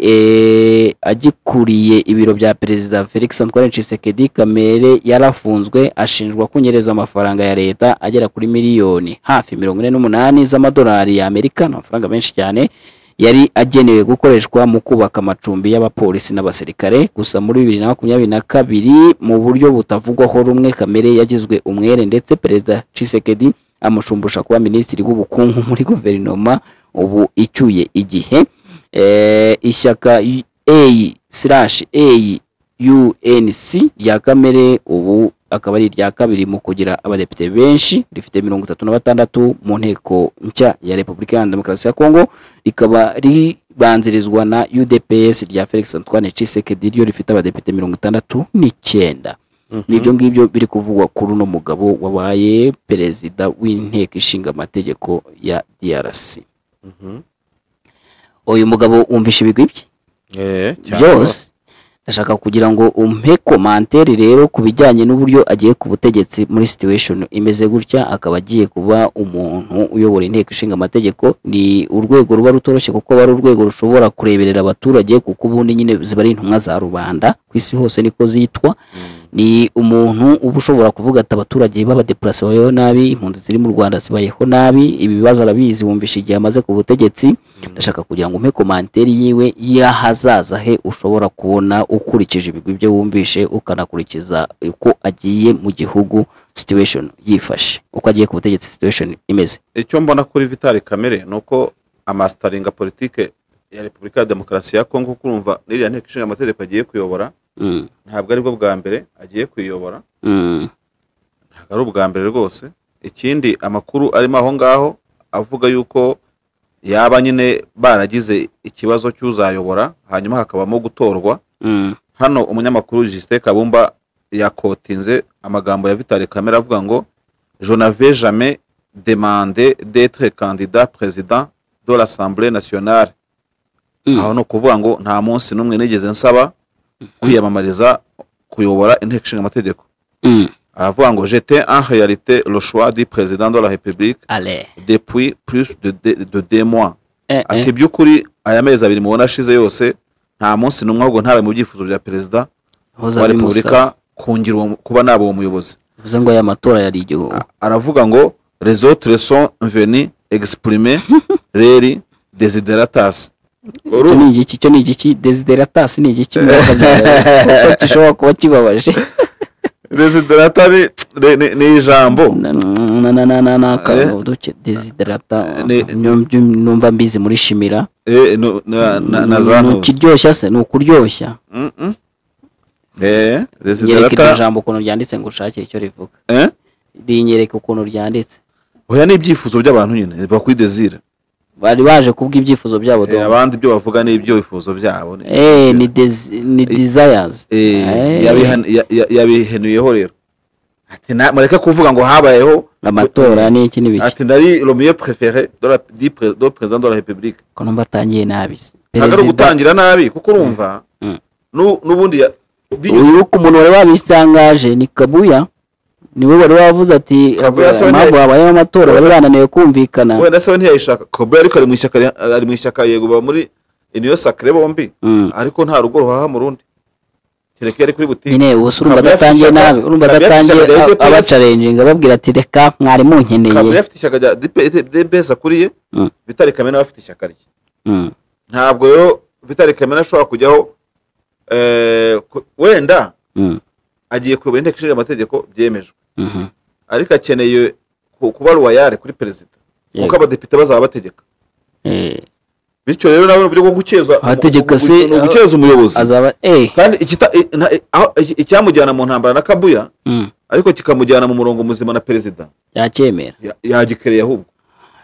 eh, agikuriye ibiro bya perezida felix antoine cisekedi kamere yarafunzwe ashinjwa kunyereza amafaranga ya leta agera kuri miliyoni hafi mirongo ine n'umunani z'amadolari ya amerika ni amafaranga menshi cyane yari agenewe gukoreshwa mu kubaka amacumbi y'abapolisi n'abasirikare gusa muri bibiri na makumyabiri na kabiri mu buryo butavugwaho rumwe kamere yagizwe umwere ndetse perezida cisekedi amushumbusha kuba minisitiri w'ubukungu muri guverinoma ubu icyuye igihe Eh, ishyaka a slash a unc rya kamere ubu akaba ari irya kabiri mu kugira abadepite benshi rifite mirongo itatu na batandatu mu nteko nshya ya repubulika iharanira demokarasi ya kongo rikaba ribanzirizwa na udps rya felix antoine cisekedi ryo rifite abadepite mirongo itandatu n'icyenda nibyo ngibyo biri kuvugwa kuri uno mugabo wabaye perezida w'inteko ishinga amategeko ya drc uyu mugabo wumvisha ibigwi bye byose ndashaka kugira ngo umpe komantere rero ku bijyanye n'uburyo agiye ku butegetsi muri situation imeze gutya akaba agiye kuba umuntu uyobora inteko ishinga amategeko ni urwego ruba rutoroshye kuko aba ari urwego rushobora kureberera abaturage kuko ubundi nyine ziba ari intumwa za rubanda ku isi hose niko zitwa ni umuntu uba ushobora kuvuga ati abaturage b'abadeparasi babayeho nabi impunzi ziri mu rwanda zibayeho nabi ibi bibazo arabizi wumvisha igihe amaze ku butegetsi ndashaka kugira ngo umpe komanteri yiwe y'ahazaza he ushobora kubona ukurikije ibigwi bye wumvishe ukanakurikiza uko agiye mu gihugu situation yifashe uko agiye ku butegetsi situation imeze icyo mbona kuri vitali kamere ni uko amasitaringa politike ya repubulika ya demokarasi ya kongo kurumva n'iriya nteko ishinga amategeko agiye kuyobora Mm, ntabwo aribwo bwa mbere agiye kuyobora mm, ntabwo ari ubwa mbere rwose ikindi amakuru arimo aho ngaho avuga yuko yaba nyine baragize ikibazo cy'uzayobora hanyuma hakabamo gutorwa mm, hano umunyamakuru Justin Kabumba yakotinze amagambo ya Vitali Kamere avuga ngo je n'avais jamais demandé d'être candidat président de l'Assemblée nationale Mm. aho ni ukuvuga ngo nta munsi n'umwe nigeze nsaba kwiyamamariza kuyobora inteko ishinga amategeko mm. aravuga ngo j'étais en réalité le choix du président de la République ale depuis plus de, de, de deux mois eh, eh. ati by'ukuri aya mezi abiri mubona ashize yose nta munsi n'umwe ahubwo ntarabe mu byifuzo bya perezida hoza wa bimusa repubulika kungira uwo- kuba naba uwo muyobozi bivuze ngo aya matora yari igihugu aravuga ngo les autres sont venus egisipurime reri desideratasi icyo ni igiki icyo ni igiki desideratasi ni igiki mwaka byaba gishobora kuba kibabaje desiderata ni- ni- ni- ni ijambo Na- na- na- na- na- na- akantu duke desiderata Ne- nyum- nyum- numva mbizi muri shimira Eh, nu- na- na na za Ni ntuki ukiryoshya se ni ukuryoshya Mm, mm. Eh, nyereka iryo desiderata jambo ukuntu ryanditse ngo ushakire icyo rivuga Eh? rinyereka ukuntu ryanditse oya ni ibyifuzo by'abantu nyine biva kuri desire bari baje kubw'ibyifuzo byabo Eh, dore abandi ibyo bavuga ni ibyo bifuzo byabo ni- Eh, ni desi- ni desires Eh, Eh. yabihan- ya- ya- yabihenuyeho rero ati na- mureke kuvuga ngo habayeho amatora n'iki n'ibiki ati nari romiyo perefere do perezida de la repubulike ko numva atangiye nabi se. ntabwo ari perezida ugutangira nabi kuko urumva Mm. nu- n'ubundi ya- binyuze- uyu ku muntu wari wabitangaje ni kabuya niwe wari wavuze ati Kabuya se we impamvu ntiya- habayeho amatora bari bananiwe kumvikana wenda se we ntiyayishaka kobe ariko ari mu ishyaka rya- ari mu ishyaka yego baba muri iniyo sakire bombi Mm. ariko nta rugo ruhaha mu rundi kereka iyo ari kuri butike nyine ubuse urumva Kabuya afite adatangiye ishyaka- nabi urumva Kabuya afite adatangiye ishyaka rya DPS. abacarenjinga ababwira ati reka mwari munkeneye kabuye afite ishyaka rya debesi akuriye Mm. vitali kamena afite ishyaka rye Mm. ntabwo rero vitali kamena ashobora kujyaho eh, ku- wenda Mm. agiye kuyobora inteko ishinga amategeko byemejwe Mhm. ariko akeneye ku- kuba ruwayare kuri perezida kuko Yego. abadepite bazaba bategeka Eh, bityo rero nawe uburyo bwo guceza Abategeka umu- se- ni uguceza umuyobozi azaba eh kandi ikita- i- na- i- aho- iki- icyamujyana mu ntambara na kabuya mm. ariko kikamujyana mu murongo muzima na perezida yacyemera ya- yagikereye ahubwo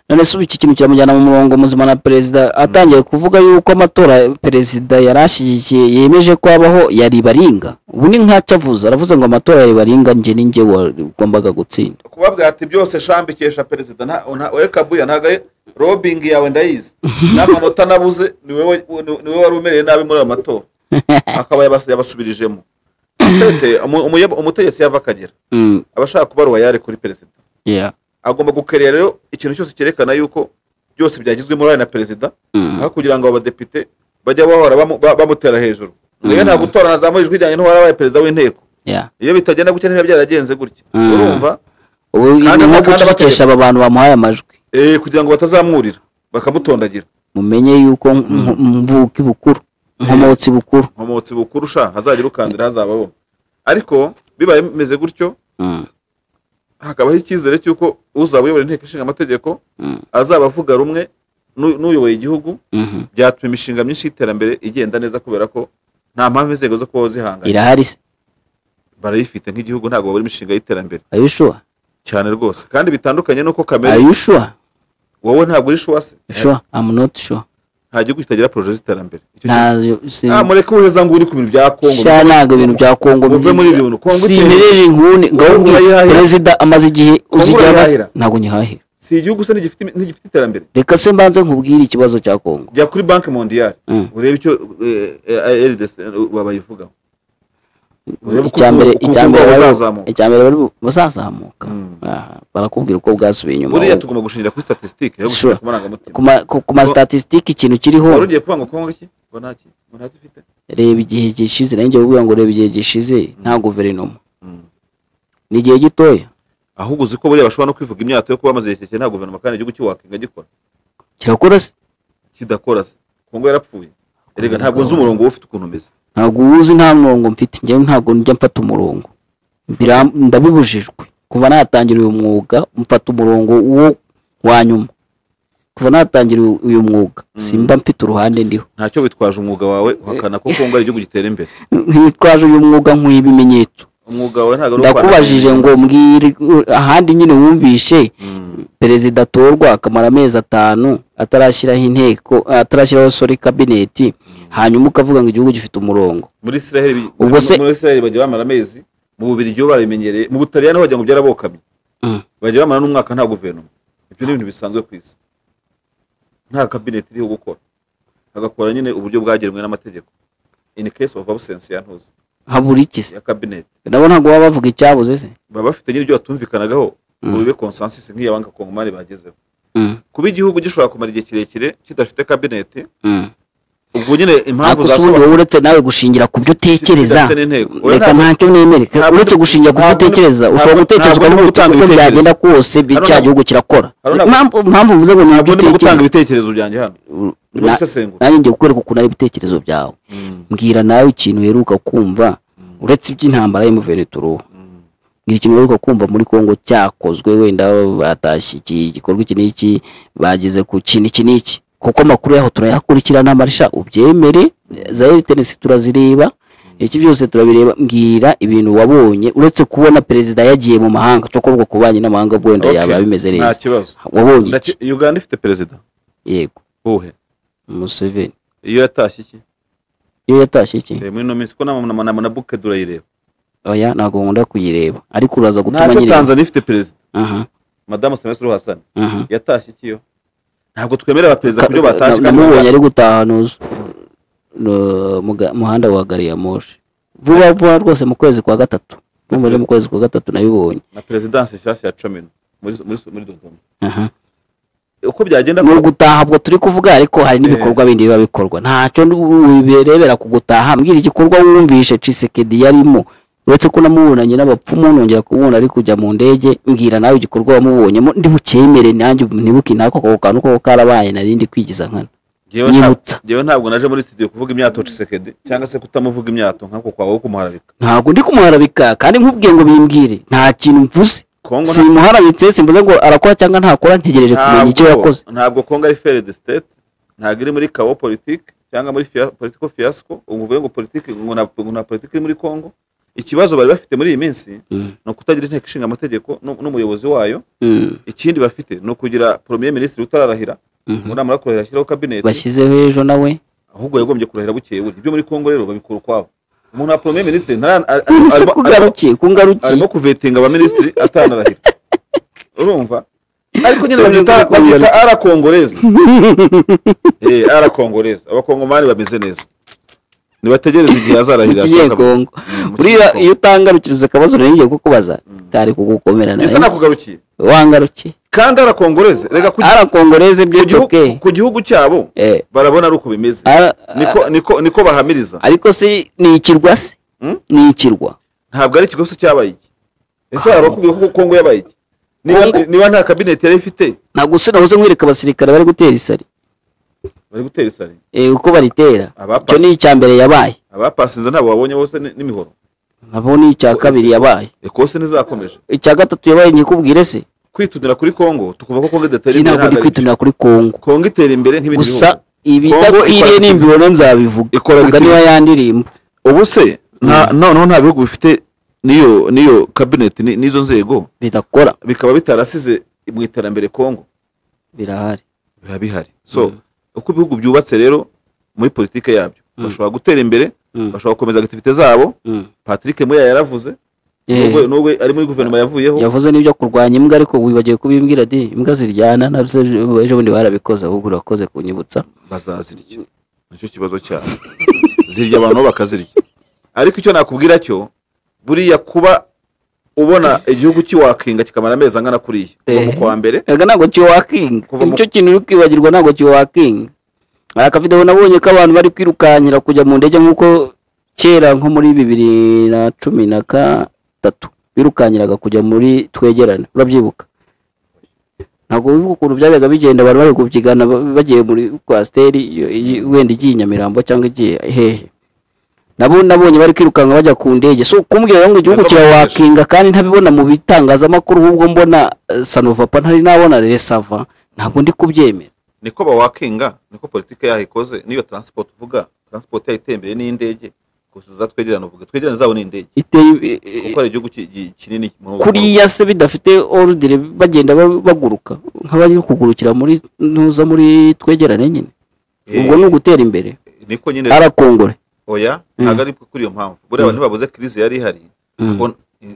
none se ubu iki kintu kiramujyana mu murongo muzima na perezida atangiye kuvuga yuko amatora perezida yari ashyigikiye yemeje ko habaho yari baringa ubu ni nk'acyo avuze aravuze ngo amatora yari baringa njye ni njye wagombaga gutsinda kubabwira ati byose shambikesha perezida nta- nta- we kabuya ntabwo ari robingi yawe ndayizi n'amanota nabuze ni wowe ni- ni wowe wari umereye nabi muri ayo matora akaba yabas- yabasubirijemo Fete, umu- umuyabo- umutegetsi yava akagera Mm, aba ashaka kuba ruwayare kuri perezida yeah. agomba gukerera rero ikintu cyose cyerekana yuko byose byagizwe muri na perezida Mm. aho kugira ngo abadepite bajya bahora bamu- ba- bamutera hejuru rero nta gutora nazamura ijwi ryanjye n'uwarabaye perezida w'inteko yeah. iyo bitagenda gutya ntibiba byaragenze gutya Mm. urumva ubu Kandi ni nko kandi gucecekesha aba bantu bamuhaye amajwi Eh, kugira ngo batazamwurira bakamutondagira mumenye yuko nk- mvuki bukuru nkomotsi bukuru nkomotsi bukuru sha hazajya urukandira hazabaho ariko bibaye bimeze gutyo Mm, hakabaho icyizere cy'uko uzaba uyobora inteko ishinga amategeko Mm. azaba avuga rumwe n'u- n'uyoboye igihugu mhm. byatuma imishinga myinshi y'iterambere igenda neza kubera ko nta mpamvu inzego zo kubaho zihanganye irahari se barayifite nk'igihugu ntabwo babura imishinga y'iterambere are you sure cyane rwose kandi bitandukanye n'uko are kamere you sure wowe ntabwo uri shuwase sure i'm not sure nta gihugu kitagira poroje z'iterambere Icyo kintu- nta sin- Ah, mureke uheza ngo uri ku bintu bya kongo sha ntabwo ibintu bya kongo Muve muri ibyo bintu. Kongo iteye- simirire inkuni ngaho Kongo ngi- urayihahira. perezida amaze igihe uzigera urayihahira. ntabwo nyihahira si igihugu se ntigifite ntigifite iterambere reka se mbanze nkubwire ikibazo cya kongo jya kuri banki mondiyari Mm. urebe icyo eh, eh, RDC babayivugaho urebe uko icya mbere ubukungu icya mbere bwabo bari- buzazamuka. icya mbere bari bu- bazazamuka Mm. Aha, barakubwira uko bwasubiye inyuma buriya tugomba gushingira kuri statisitike yo gushingira Sure. ku marangamutima ku ma- ku- ku masitatisitike ikintu wari kiriho ugiye kuvuga ngo kongo iki ngo ntaki ngo ntacyo ifite reba igihe gishize nanjye ubwira ngo reba igihe gishize nta guverinoma Mm. ni igihe gitoya ahubwo uzi ko buriya bashobora no kwivuga imyato yo kuba bamaze igihe kirekire nta guverinoma kandi igihugu kiwakinga gikora kirakora se kidakora se kongo yarapfuye erega ntabwo nzi umurongo we ufite ukuntu umeze ntabwo uwuzi nta murongo mfite njyewe ntabwo njya mfata umurongo Biram- ndabibujijwe kuva natangira uyu mwuga mfata umurongo wo wa nyuma kuva natangira uyu- uyu mwuga simba mfite uruhande ndiho ntacyo witwaje umwuga wawe uhakana ko kongo ari igihugu gitera imbere ntitwaje uyu mwuga nkwiye ibimenyetso umwuga wawe ntabwo ari uwo ndakubajije ngo kwangiza. mbwire ahandi nyine wumvishe Mm. perezida atorwa akamara amezi atanu atarashyiraho inteko atarashyiraho sori kabineti hanyuma ukavuga ngo igihugu gifite umurongo muri israel bi- Ubwo se- muri israel bajya bamara amezi mu bubiri byo barabimenyereye mu butaliyani bagira ngo byarabokamye Mm. bajya bamara n'umwaka nta guverinoma ibyo ni ibintu bisanzwe ku isi nta kabineti iriho gukora agakora nyine uburyo bwagenwe n'amategeko in case of absence ya ntuzi habura iki se ya kabineti nabo ntabwo baba bavuga icyabuze se baba bafite nyine ibyo batumvikanagaho Mm. ngo bibe consensus nk'iyabanga kongomani bagezeho Mm, kuba igihugu gishobora kumara igihe kirekire kidafite kabineti mm. ubwo nyine impamvu ariko si zasaba- wowe uretse nawe gushingira ku byo utekereza Sindafite n'intego. Oya, reka ntabwo- ntacyo nemere ntabwo- uretse gushingira ku byo ntabwo- utekereza ntabwo- ushobora gutekereza ntabwo ukareba nimo gutanga uko ibitekerezo. byagenda kose bi- Haruna- cya gihugu kirakora Haruna- impamvu impamvu mvuze ngo ni ibyo ntabwo ndimo gutanga utekereza ibitekerezo byanjye hano ndimo Na- gusesengura nanjye ngiye kukwereka ukuntu ari ibitekerezo byawe mbwira nawe ikintu uheruka kumva uretse iby'intambara y'umuvenituruwa ngira ikintu uheruka kumva muri kongo cyakozwe wenda batashye iki gikorwa iki n'iki bageze ku kintu iki n'iki kuko amakuru yaho turayakurikirana amarisha ubyemere za eritenesi turazireba iki byose turabireba mbwira ibintu wabonye uretse kubona perezida yagiye mu mahanga cyo kuvuga ku banki n'amahanga ubwo wenda Okay, yaba bimeze nta neza kibazo wabonye iki Ndaki- uganda ifite perezida yego uwuhe museveni iyo yatashye iki iyo yatashye iki Eh, muri ino minsi ko namanama na buke durayireba oya ntabwo nkunda kuyireba ariko uraza gutuma ntabwo nyireba tanzania ifite perezida aha madamu semesuru hasani aha yatashye iki yo ntabwo twemerera abaperezida Ka- ku byo na- batashye kandi namubonye baga- ari gutaha nuzu No, mu ga- muhanda wa gari ya moshi vuba vuba rwose mu kwezi kwa gatatu numva ari mu kwezi kwa gatatu nabibonye na perezidansi nshyashya ya comino muri muri- muri dodoma Aha. uko byagenda ni kose- ugutaha ubwo turi kuvuga ariko hari n'ibikorwa bindi biba bikorwa ntacyo ndi- wiberebera ku gutaha mbwira igikorwa wumvishe cisekedi yarimo uretse ko namubonanye n'abapfumu nongera kubona ari kujya mu ndege mbwira nawe igikorwa wamubonyemo ndibucyemere nanjye ntibuke nako ako kantu ko karabaye narindi kwigiza nkana Njyewe nta- Nyibutsa. njyewe ntabwo naje muri studio kuvuga imyato cisekedi cyangwa se kutamuvuga imyato nk'ako kwawe wo kumuharabika ntabwo ndi kumuharabika kandi nkubwiye ngo bimbwire nta kintu mvuze kongo nta- simuharabitse simvuze ngo arakora cyangwa ntakora ntegereje kumenya icyo Ntabwo- yakoze ntabwo kongo ari fere de state ntabwo iri muri kawo politike cyangwa muri fia- political fiasco uvuge ngo politike ngo na- ngo nta politike iri muri kongo ikibazo bari bafite muri iyi minsi Mm. ni ukutagira inteko ishinga amategeko n'umuyobozi wayo Mm, ikindi bafite ni ukugira premier minisitiri utararahira mhm. inama yo kurahira ashyiraho kabineti bashyizeho ejo nawe ahubwo yagombye kurahira bukeye buri ibyo muri kongo rero babikora ukwabo umuntu wa premier minisitiri ntara- ar- ar- ese arimo- arimo- kungarukiye kungarukiye arimo kuvetinga abaminisitiri atanarahira urumva ariko nyine Urumva babyita ko babyita ara kongoreza eh ara kongoreza abakongomani bameze neza nibategereze igihe azarahirira ikigiye ashaka- kongo Mm, mu buriya Kinyakongo. iyo utangarukiriza akabazo rero ngiye kukubaza kari kugukomera gisa nawe nakugarukiye wangarukiye kandi ara kongoreza rega ku arakongoreza ibyo ku gihugu- cyoke ku gihugu cyabo Eh, barabona ari uko bimeze ara- niko niko niko bahamiriza ariko si ni ikirwa se Mm? ni ikirwa ntabwo ari ikigo se cyabaye iki ese hari abakubwira ko kongo yabaye iki Niba- Kongo- niba nta kabineti yari ifite ntabwo si nahoze nkwereka abasirikare bari gutera isari bari gutera isari Eh, uko baritera icyo ni abapasi icya mbere yabaye abapasiza ntabwo babonye bose ni- n'imihoro nabo ni icya kabiri yabaye ekose ntizakomeje icya gatatu yabaye nyikubwire se kwitunira kuri kongo tukumva ko kongo idatera iki imbere ntabwo ndi ntabwo ari byo. kwitunira kuri kongo kongo itera imbere nk'ibindi gusa bihugu ibidakwiriye ikora- n'imbibono nzabivuga ikora vuga bitiri- niba yandirimba ubu se nta noneho nta bihugu bifite n'iyo n'iyo kabineti ni- n'izo nzego bidakora bikaba bitarasize mu iterambere kongo birahari biba bihari so Mm. uko ibihugu byubatse rero muri politike yabyo bashobora gutera imbere Mm. bashobora gukomeza activite zabo Mm. patrick muya yaravuze Eh, nubwo nubwo ari muri guverinoma yavuyeho yavuze n'ibyo kurwanya imbwa ariko wibagiwe kubimbwira di imbwa ziryana nabyo ejo ejo bundi barabikoze ahubwo urakoze kunyibutsa bazazirya nicyo kibazo cyabo zirya abantu bo bakazirya ariko icyo nakubwira cyo buriya kuba ubona igihugu kiwakinga kikamara amezi angana kuriya kuva mu Eh. kwa mbere reka ntabwo kiwakinga Kuva mu- nicyo kintu uri kwibagirwa ntabwo kiwakinga hari akavidewo nabonye ko abantu bari kwirukankira kujya mu ndege nk'uko kera nko muri bibiri na cumi na gatatu birukankiraga kujya muri twegerane urabyibuka ntabwo wibuka ukuntu byajyaga bigenda abantu bari kubyigana ba- bagiye muri kwasiteri iyo- iyi- wenda igiye i nyamirambo cyangwa igiye hehe nabo nabonye bari kwirukanka bajya ku ndege so kumbwira rero ngo igihugu Nazo kirawakinga kandi ntabibona mu bitangazamakuru ahubwo mbona eh, sanovapa ntari nabona resava ntabwo ndi kubyemera niko bawakinga niko politiki yaho ikoze niyo transport uvuga transport yaho itembeye n'indege gusubiza twegerane uvuga twegerane zabo n'indege iteye eh, eh, kuko ari igihugu ki- ki- kinini muri ubu kuriya se bidafite orudire bagenda ba- baguruka nk'abari kugurukira muri ntuza muri twegerane nyine Eh. ubwo ni ugutera imbere bwoko. niko nyine arakongore oya ntabwo ari kuri iyo mpamvu buriya abantu babuze crise yari ihari Mm. Ntabwo-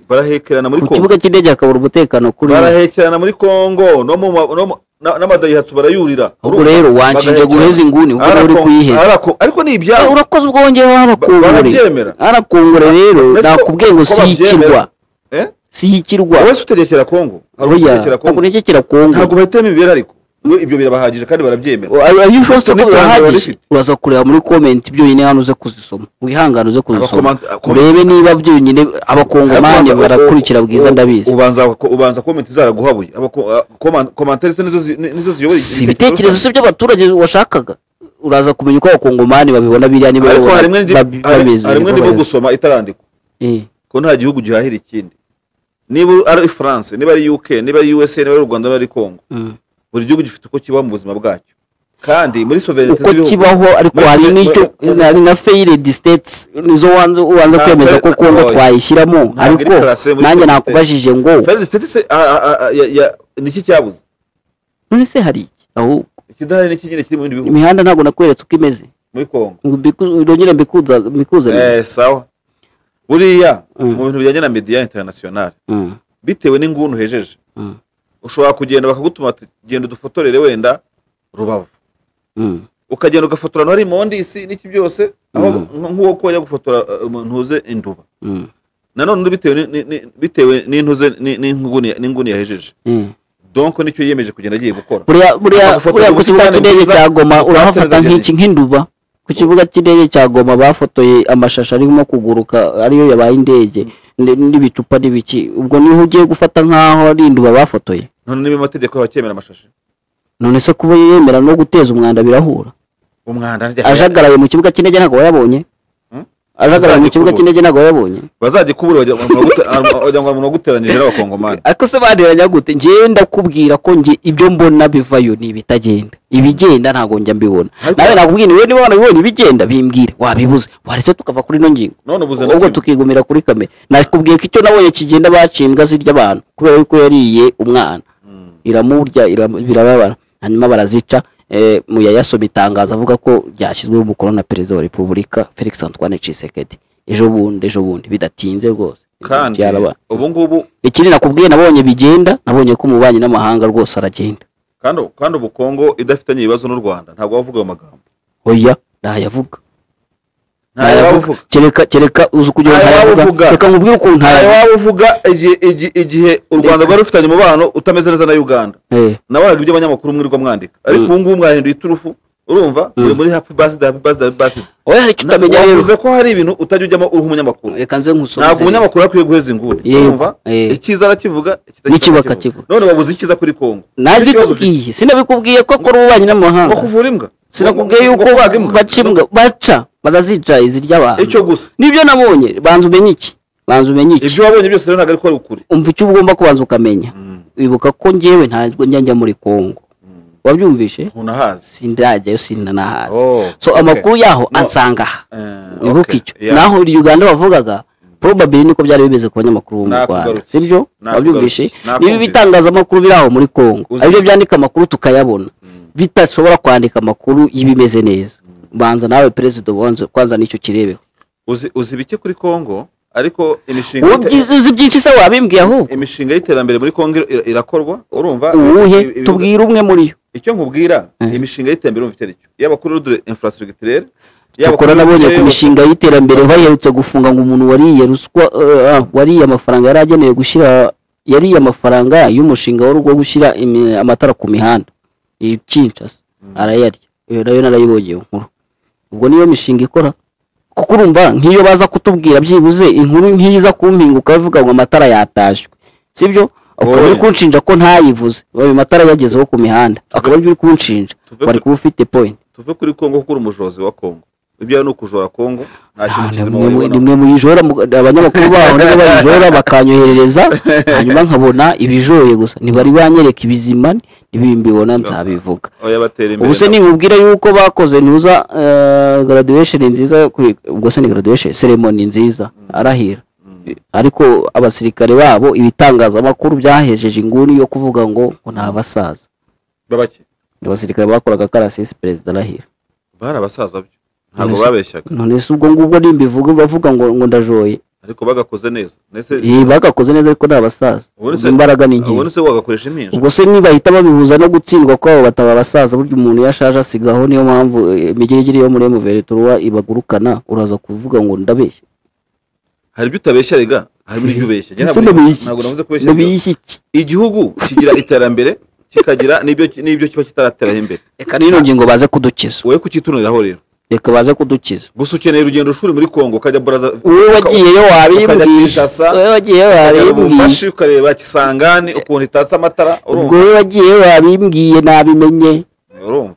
barahekerana muri ku kongo kibuga cy'indege hakabura umutekano kuri barahekerana muri kongo no mu ma- no mu- na- n'amadayihatsu barayurira ubwo rero wanshinje bagahekerana. guheza inguni ubwo nawe uri Arako- kuyiheza arako- ariko ni ibyabo urakoze ubwo wongeyeho arakongore barabyemera. arakongore rero Ese ko- nakubwiye ngo ko si ikirwa Eh? si ikirwa wese utegekera kongo hari Oya, utegekera kongo ntabwo uregekera kongo ntabwo bahitamo imibereho ariko we ibyo birabahagije kandi barabyemera are you sure ko Ni iterambere birahagije rifite. uraza kureba muri komenti byonyine hano uze kuzisoma wihangane uze kuzisoma Abakomant- abakomant- urebe niba byonyine abakongomani Ariko barakurikira bwiza u- ndabizi ubanza ubanza komenti zaraguhabuye Abako- a- koman- komantere se nizo zi- ni- nizo ziyobora si ibitekerezo si by'abaturage washakaga uraza kumenya uko abakongomani babibona biriya niba ariko babibona- harimwe babi- ndi- hari- babizi harimwe ndimo babizi. gusoma itarandikwa Eh. ko nta gihugu gihahira ikindi niba ari france niba ari uk niba ari usa niba ari u rwanda niba ari congo Mm. buri gihugu gifite uko kibaho mu buzima bwacyo kandi muri sovereignite uko kibaho ariko hari n'icyo hari na feyiredi siteti nizo wanze ubanza Nta kwemeza ko fair- kongo oya. twayishyiramo Ntabwo ariko iri classé muri nanjye fair state. nakubajije ngo ni iki cyabuze none se hari iki ahubwo ikidahari n'iki nyine kiri mu bindi bihugu imihanda ntabwo nakweretse uko imeze muri congo Ngo mbiku- ndongere mbikuza mbikuzanire eh sawa buriya Mm. mu bintu bijyanye na media international Mm, bitewe n'inguni uhejeje Mm. ushobora kugenda bakagutuma bati, genda udufotorere wenda rubavu mm, ukagenda ugafotora ahantu hari imondisi n'iki byose aho nk- nk'uwo ko wajya gufotora uh, umuntu uze induba mm, nanone undi bitewe ni- ni- ni- bitewe n'intuze ni- n'inguni n'inguni yahejeje mm. donc nicyo yiyemeje kugenda agiye gukora buriya buriya Bagafotora buriya ku ubusitani kibuga cy'indege bwiza, cya goma urahafata bakahatereza nk'iki nk'induba ku kibuga cy'indege cya goma bafotoye amashashi arimo kuguruka ariyo yabaye indege n- n'ibicupa n'ibiki ubwo niho ugiye gufata nk'aho ari induba bafotoye none niba amategeko yacyemera amashashi none se kuba yemera no guteza umwanda birahura umwanda ajagaraye mu kibuga cy'indege ntabwo wayabonye Hmm? ajagaraye mu Azajya kibuga kubura. cy'indege ntabwo wayabonye bazajya kubura wagira ngo umuntu waguteranyije n'abakongomani ariko se baneranya gute njye ndakubwira ko njye ibyo mbona bivayo ni ibitagenda ibigenda ntabwo njya mbibona Ariko- nawe nakubwira niba niba wanabibonye ibigenda bimbwire wabibuze waretse tukava kuri ino ngingo none ubuze na ubwo kimwe. tukigumira kuri kamera nakubwiye ko icyo nabonye kigenda baciye imbwa zirya abantu kubera yuko yariye umwana iramurya iram- birababara hanyuma barazica eh, muyayasoma itangazo avuga ko ryashyizweho umukono na perezida wa repubulika felix antoine cisekedi ejo bundi ejo bundi bidatinze rwose kandi Byaraba- ubu ngubu ikindi nakubwiye nabonye bigenda nabonye ko umubanyi n'amahanga rwose aragenda kandi kandi ubu Kongo idafitanye ibibazo n'u Rwanda ntabwo bavuga ayo magambo oya ntayavuga ntayo bavuga kereka kereka uzi kugira ngo Ntayo ntayavuga wabuvuga. reka nkubwire ukuntu ntayo ntayavuga waba uvuga igihe igi- igihe u Rwanda rwari rufitanye umubano utameze neza na Uganda Eh, nabonaga ibyo abanyamakuru mwirirwa mwandika ariko ubu ngubu mwahinduye iturufu urumva muri muri happy birthday happy birthday happy birthday oya hari icyo Na- utamenya rero wavuze ko hari ibintu utajya ujyamo uri umunyamakuru reka nze nkusoze ntabwo umunyamakuru akwiye guheza inguni Yego, urumva eh. icyiza arakivuga ikitakiza N'ikibi arakivuga. akakivuga. none wabuze icyiza kuri Kongo Ikibazo ufite. nabikubwiye sinabikubwiye ko akora ububanyi ngo n'amahanga kuvura imbwa sinakubwiye Ngo- ngo yuko kubaga imbwa. baca imbwa baca barazica izirya abantu icyo gusa nibyo nabonye banza umenye iki banza umenye iki ibyo wabonye byose rero ntabwo ariko ari ukuri umva icyo ugomba kubanza ukamenya wibuka ko njyewe ntabwo njya njya muri kongo wabyumvishe ntunahazi sindajyayo sindanahazi Oh, so okay. amakuru yaho No. ansanga aha Eh, wibuke okay. icyo Yeah. naho iri uganda bavugaga probably niko byari bimeze ku banyamakuru bo mu rwanda Nakugarutse. sibyo Nakugarutse. wabyumvishe nibi Nakumvise. bitangazamakuru biri aho muri congo Uzi- aribyo byandika amakuru tukayabona bidashobora kwandika amakuru y'ibimeze neza banza nawe perezida ubanza kwanza nicyo kirebeho uzi uzi bike kuri Kongo ariko imishinga wowe y'ite- byiza- uzi byinshi se wabimbwiye ahubwo imishinga y'iterambere muri Kongo ira- irakorwa urumva uwuhe Ibi- ibi- tubwire umwe muri yo icyo nkubwira Eh. imishinga y'iterambere urumva icyo ari cyo yaba kuri rudu infrastructure tukora nabonye ku mishinga y'iterambere baherutse gufunga ngo umuntu wariye ruswa eh, ah, wariye amafaranga yari agenewe gushyira yariye amafaranga y'umushinga wari wo gushyira imi- amatara ku mihanda ikinshasa arayarya iyo nayo narayibonye iyo nkuru ubwo niyo mishinga ikora kuko urumva nk'iyo baza kutubwira byibuze inkuru nk'iza kumpinguka bavuga ngo amatara yatashywe sibyo ukaba uri Oya. kunshinja ko ntayivuze ayo matara yagezeho ku mihanda akaba aribyo uri kunshinja Tuve wari ku- kuba ufite point tuve kuri Kongo kuko uri umujozi wa Kongo ibyo ni ukujora Kongo nta kintu ni kizima mwe mu- ni wabibona mwe muyijora mu- abanyamakuru baho nibo bayijora bakanyoherereza hanyuma nkabona ibijoye gusa ntibari banyereka ibizima ntibimbibona nzabivuga oya batera imbere ubu se nimubwira yuko bakoze ntuza eh, graduation nziza kuri- ubwo se ni graduation ceremony nziza arahira ariko abasirikare babo ibitangazamakuru byahejeje inguni yo kuvuga ngo ngo ni abasaza babake abasirikare bakoraga karasisi perezida arahira bari abasaza byo ntabwo None se- babeshyaga none se ubwo ngubwo nimbivuga bavuga ngo ngo ndajoye ariko bagakoze neza ndetse Iyi bagakoze neza ariko ni abasaza ubundi se- imbaraga ni ubundi nke se wagakoresha impinja ubwo se nibahita babihuza no gutsindwa kwabo bataba abasaza burya umuntu iyo ashaje asigaho niyo mpamvu eh, imigirigiri yo muri emuvereturuwa ibagurukana uraza kuvuga ngo ndabeshya hari ibyo utabeshya rega hari ibyo ubeshya Njye Ese ntabwo ndabeshya ntabwo navuze iki? kubeshya byose. ndabeshya iki igihugu kigira iterambere kikagira n'ibyo n'ibyo kiba kitarateraho imbere reka n'ino ngingo baze kudukiza wowe kukitunaniraho rero reka baze kudukiza gusa ukeneye urugendo shuri muri kongo ukajya buraza wowe wagiyeyo ukajya wabimbwije Kinshasa, wowe wagiyeyo ukajya mu wabimbwije Bumbashi, ukareba kisangani ukuntu itatse amatara ubwo urumva wowe wagiyeyo wabimbwiye nabimenye urumva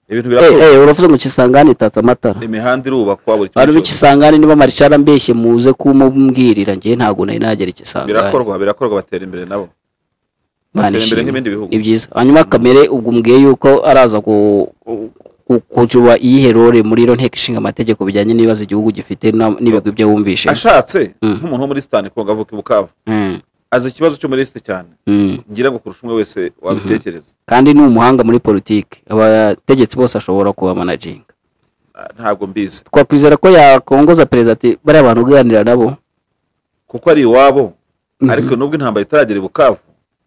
ibintu Eh, birakorwa eh, uravuze ngo kisangane itatse amatara imihanda irubakwa buri abantu kimwe cyose b'ikisangane niba marishara ambeshye muze kumubwirira njyewe ntabwo nari nagera ikisangane birakorwa birakorwa batera imbere nabo Imana batera imbere ishimwe. nk'ibindi bihugu ni byiza hanyuma kamere ubwo mbwiye yuko araza ku- ku- kujuba iyihe role muri iro nteko ishinga amategeko bijyanye n'ibibazo igihugu gifite na- n'ibigwi byo wumvishe ashatse Mm. nk'umuntu wo muri sitani kongo avuka i bukavu Mm, azi ikibazo cyo muri site cyane mm. ngira ngo kurusha umwe wese wabitekereza kandi ni umuhanga muri politiki abategetsi bose ashobora kuba manajinga Ah, ntabwo mbizi twakwizera ko yakongoza perezida ati bariya bantu uganira nabo kuko ari iwabo Mhm. ariko nubwo intambara itaragera i bukavu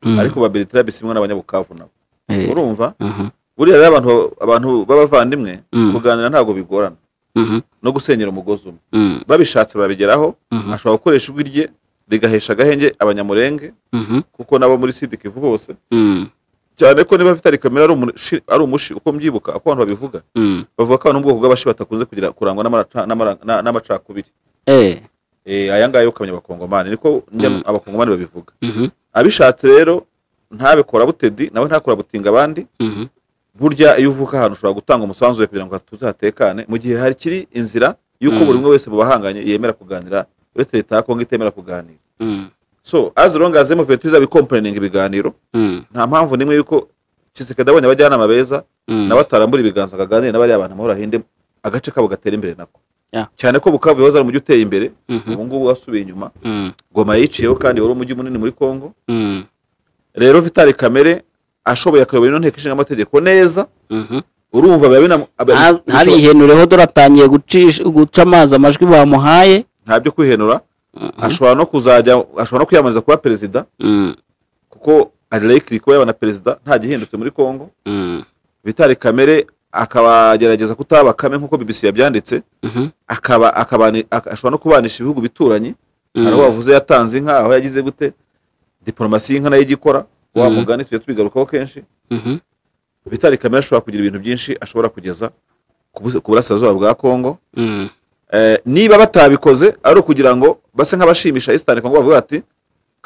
Mm, ariko babiritira bisimwe n'abanyabukavu nabo eh, urumva mhm, buriya rero abantu abantu b'abavandimwe Mm. kuganira ntabwo bigorana mhm, no gusenyera umugozi umwe mm, babishatse barabigeraho Mhm. ashobora gukoresha ijwi rye rigahesha agahenge abanyamurenge mhm, kuko nabo muri sida kivu bose mm, cyane ko niba afite ari kamera ari umushi, ari umushi uko mbyibuka uko abantu babivuga mm. bavuga ko abantu bwoko bw'abashi batakunze kugira kurangwa n'amaraca- n'amara- na- n'amacakubiri Eh, Eh, aya ngaya yo kumenya abakongomani niko njya Mm. abakongomani babivuga mhm, abishatse rero ntabikora butedi nawe ntakora butinga abandi mhm, burya iyo uvuka ahantu ushobora gutanga umusanzu wawe kugira ngo hatuze hatekane mu gihe hari kiri inzira y'uko Mm. buri umwe wese mu bahanganye yemera kuganira uretse leta ya kongo itemera kuganira mm, so as long as mvuye tuza bikomporeninga ibiganiro mm, nta mpamvu n'imwe y'uko kisekedi abonye abajyanama beza mm. nawe atarambura ibiganza akaganire n'abariya bantu amahoro ahinde agace kabo gatera imbere nako Yeah. cyane ko bukavu yahoze ari umujyi uteye imbere Mhm, ubu ngubu wasubiye inyuma mm, goma yiciyeho kandi wari umujyi munini muri kongo mm, rero vitali kamere ashoboye akayobora ino nteko ishinga amategeko neza mhm. urumva biba bina Nta- ntabihenureho dore atangiye gucisha- guca amazi amajwi bamuhaye nta byo kwihenura ashobora no kuzajya ashobora no kwiyamamariza kuba perezida Mm, kuko ari likely kuba yabona perezida nta gihindutse muri congo mm, vitali kamere akabagerageza kutaba bakame nk'uko bbc yabyanditse mhm, akaba akabani- ak- ashobora no kubanisha ibihugu bituranyi mm, hari aho wavuze yatanze inka aho yagize gute diporomasi y'inka nayo ijya ikora wa Mm. mugani tujya tubigarukaho kenshi mhm, vitali kamere ashobora kugira ibintu byinshi ashobora kugeza ku bus- ku burasirazuba bwa congo mm, Eh, niba batabikoze ari ukugira ngo base nk'abashimisha isitani kongo bavuga bati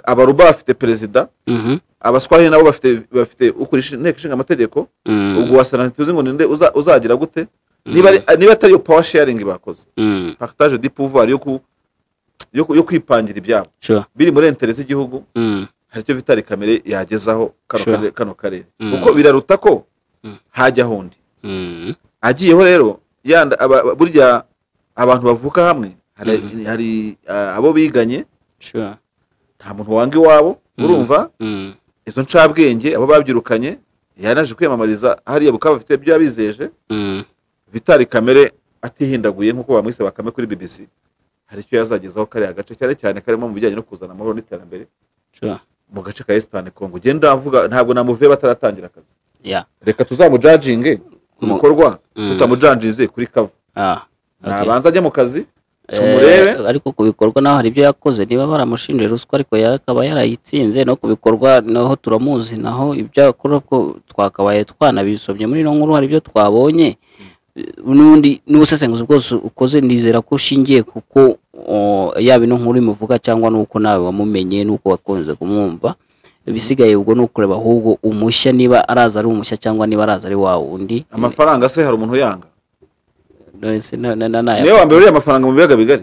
abaruba bafite perezida mhm, abaswahili nabo bafite bafite ukurisha inteko ishinga amategeko mm, ubwo wasana ntituzi ngo ninde uza- uzagira gute niba ari- niba atari iyo power sharing bakoze mm, partage de pouvoir yo ku- yo ku- yo kwipangira ibyabo sure, biri muri entere z'igihugu mm, hari icyo vitali kamere yagezaho kano Sure. karere- kano karere Mm. kuko biraruta ko Mm. hajya hundi mm, agiyeho rero yanda aba- burya abantu bavuka hamwe hari, hari ah, abo biganye sure, nta muntu wanga iwabo urumva mm, izo ncabwenge abo babyirukanye yanaje kwiyamamariza hariya bukaba bafite ibyo yabizeje mm, vitali kamere atihindaguye nk'uko bamwise bakame kuri bbc hari icyo yazagezaho kariya gace cyane cyane karimo mu bijyanye no kuzana amahoro n'iterambere sure, mu gace ka esitani kongo ugenda avuga ntabwo namuvuye bataratangira akazi yeah, reka tuzamujajinge ku Mu- bikorwa Mm. tutamujanjize kuri kava ah, okay. nabanza ajye mu kazi Eh, tumurebe. ariko ku bikorwa naho hari ibyo yakoze niba baramushinje ruswa ariko yakaba yarayitsinze no ku bikorwa naho turamuzi naho ibyo akora ko twakabaye twanabisomye muri ino nkuru hari ibyo twabonye n'undi n'ubusesenguzi bwose ukoze nizera ko ushingiye kuko o, yaba ino nkuru imuvuga cyangwa n'uko nawe wamumenye n'uko wakunze kumwumva ibisigaye ubwo ni ukureba ahubwo umushya niba araza ari umushya cyangwa niba araza ari wa wundi amafaranga se hari umuntu uyanga Nonese na- na- na- niyo naya- wa mbere uriya amafaranga mu biyaga bigari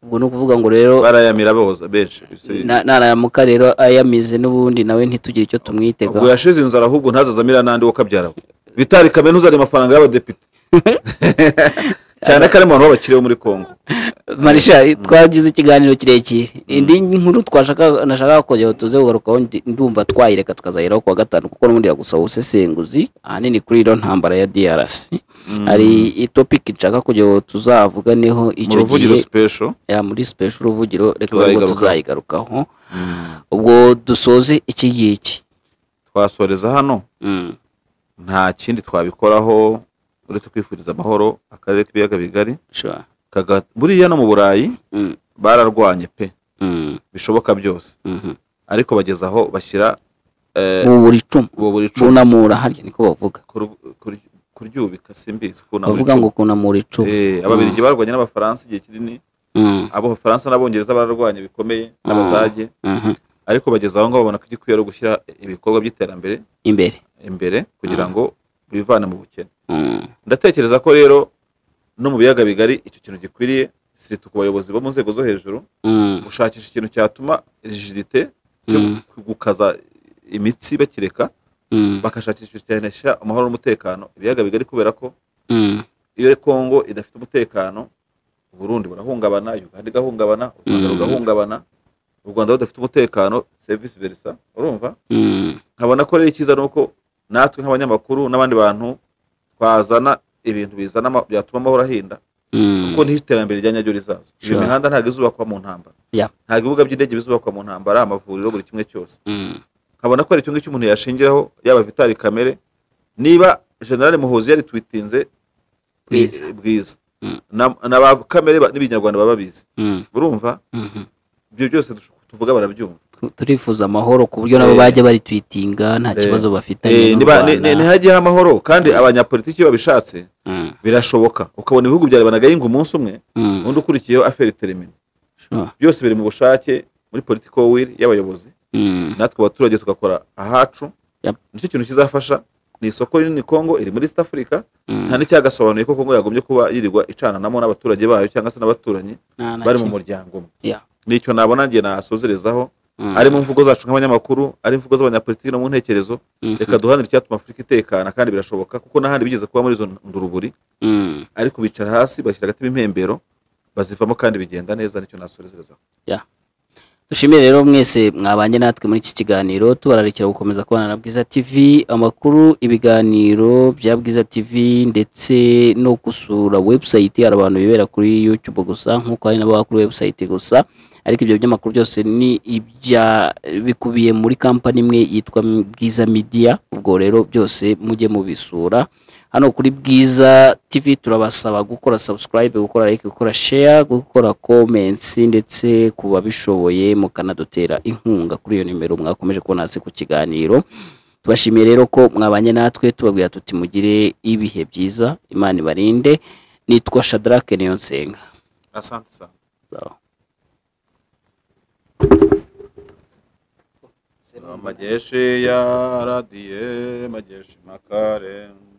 ubwo ni ukuvuga ngo rero barayamira boza benshi Si- Na- naramuka rero ayamize n'ubundi nawe ntitugire icyo ubwo tumwitegaho yashize inzara ahubwo ntazaze amira n'andi wo kabyarawe vitali kamere ntuzane amafaranga y'abadepite cyane ko ari mu bantu b'abakire bo muri congo marisha twagize ikiganiro kirekire indi nkuru twashaka nashakaga kongera tuze kugarukaho ndi- ndumva twayireka tukazayiraho kuwa gatanu kuko n'ubundi yagusaba ubusesenguzi ahanini kuri iriya ntambara ya DRC hari itopiki nshaka kugira ngo tuzavuga niho mu icyo ruvugiro gihe special ya muri special uruvugiro reka ahubwo Tuzayigarukaho. tuzayigarukaho ubwo dusoze iki ngiki twasoreza hano Mm, nta kindi twabikoraho uretse kwifuriza amahoro akarere k'ibiyaga bigari sure. kaga- buriya no mu burayi Mm, bararwanye pe mm, bishoboka byose mhm, ariko bageze aho bashyira eh, bubura icumu bubura icumu bunamura harya niko bavuga Kur- kur- kuryubika simbizi kunamura bavuga ngo icumu kunamura icumu Eh, ababirigi barwanye n'abafaransa igihe kinini Mm, abafaransa n'abongereza bararwanye bikomeye n'abadage mhm. ariko bageze aho ngaho babona ko igikwiye ari ugushyira ibikorwa by'iterambere imbere imbere kugira ngo bivane mu bukene Mm, ndatekereza ko rero no mu biyaga bigari icyo kintu gikwiriye sirita ku bayobozi bo mu nzego zo hejuru mm, gushakisha ikintu cyatuma rigidite cyo Mm. gukaza imitsi bakireka mm, bakashakisha ikintu cyanesha amahoro n'umutekano ibiyaga bigari kubera ko mm, iyo kongo idafite umutekano uburundi burahungabana uganda igahungabana u rwanda Mm. rugahungabana u rwanda rudafite umutekano serivisi verisa urumva mm, nkabona ko rero icyiza ni uko natwe nk'abanyamakuru n'abandi bantu twazana ibintu bizana ama- byatuma amahoro ahinda mm. kuko niho iterambere rya nyaryo rizaza iyo Sure. mihanda ntabwo izubakwa mu ntambara Yeah. ntabwo ibibuga by'indege bizubakwa mu ntambara amavuriro buri kimwe cyose Mm, nkabona ko hari icyo ngicyo umuntu yashingiraho yaba vitali kamere niba generale muhozi yaritwitinze Bwiza. eh, bwiza Mm. na- na ba kamere ba- n'ibinyarwanda baba bizi mm, urumva mhm. ibyo byose dush- tuvuga barabyumva Tu- turifuza amahoro ku buryo nabo Eh. bajya baritwitinga nta Eh. kibazo bafitanye Eh, n'u niba- ni- Rwanda. ni- ntihajyeho amahoro kandi Mm. abanyapolitiki iyo babishatse Mm, birashoboka ukabona ibihugu byarebanaga yinga umunsi umwe mm, undi ukurikiyeho aferi terimini sure. byose biri mu bushake muri politiko wiri y'abayobozi Mm, natwe abaturage tugakora ahacu Yep. nicyo kintu kizafasha ni isoko rinini kongo iri muri east africa mm. nta n'icyagasobanuye ko kongo yagombye kuba yirirwa icananamo n'abaturage bayo cyangwa se n'abaturanyi Nta na bari mu kimwe. muryango umwe Yeah. nicyo nabona ngiye nasozerezaho Mm, ari mu mvugo zacu nk'abanyamakuru ari imvugo z'abanyapolitiki no mu ntekerezo mhm, reka duhanire icyatuma afurika itekana kandi birashoboka kuko n'ahandi bigeze kuba muri izo nduruburi mm. ariko bicara hasi bashyira agati impembero bazivamo kandi bigenda neza nicyo nasorezereza dushimire rero mwese mwabanye natwe muri iki kiganiro tubararikira gukomeza kubana na bwiza tv amakuru ibiganiro bya bwiza tv ndetse no gusura website hari abantu bibera kuri youtube gusa nk'uko hari n'ababa kuri website gusa ariko ibyo by'amakuru byose ni ibya bikubiye muri kampani imwe yitwa bwiza media ubwo rero byose mujye mubisura hano kuri bwiza tv turabasaba gukora subscribe gukora like gukora share gukora comments ndetse ku babishoboye mukanadutera inkunga kuri iyo nimero mwakomeje kubona hasi ku kiganiro tubashimiye rero ko mwabanye natwe tubabwira tuti mugire ibihe byiza imana ibarinde nitwa shadarake niyo nsenga asante sana Sawa. majeshi ya radiye majeshi makare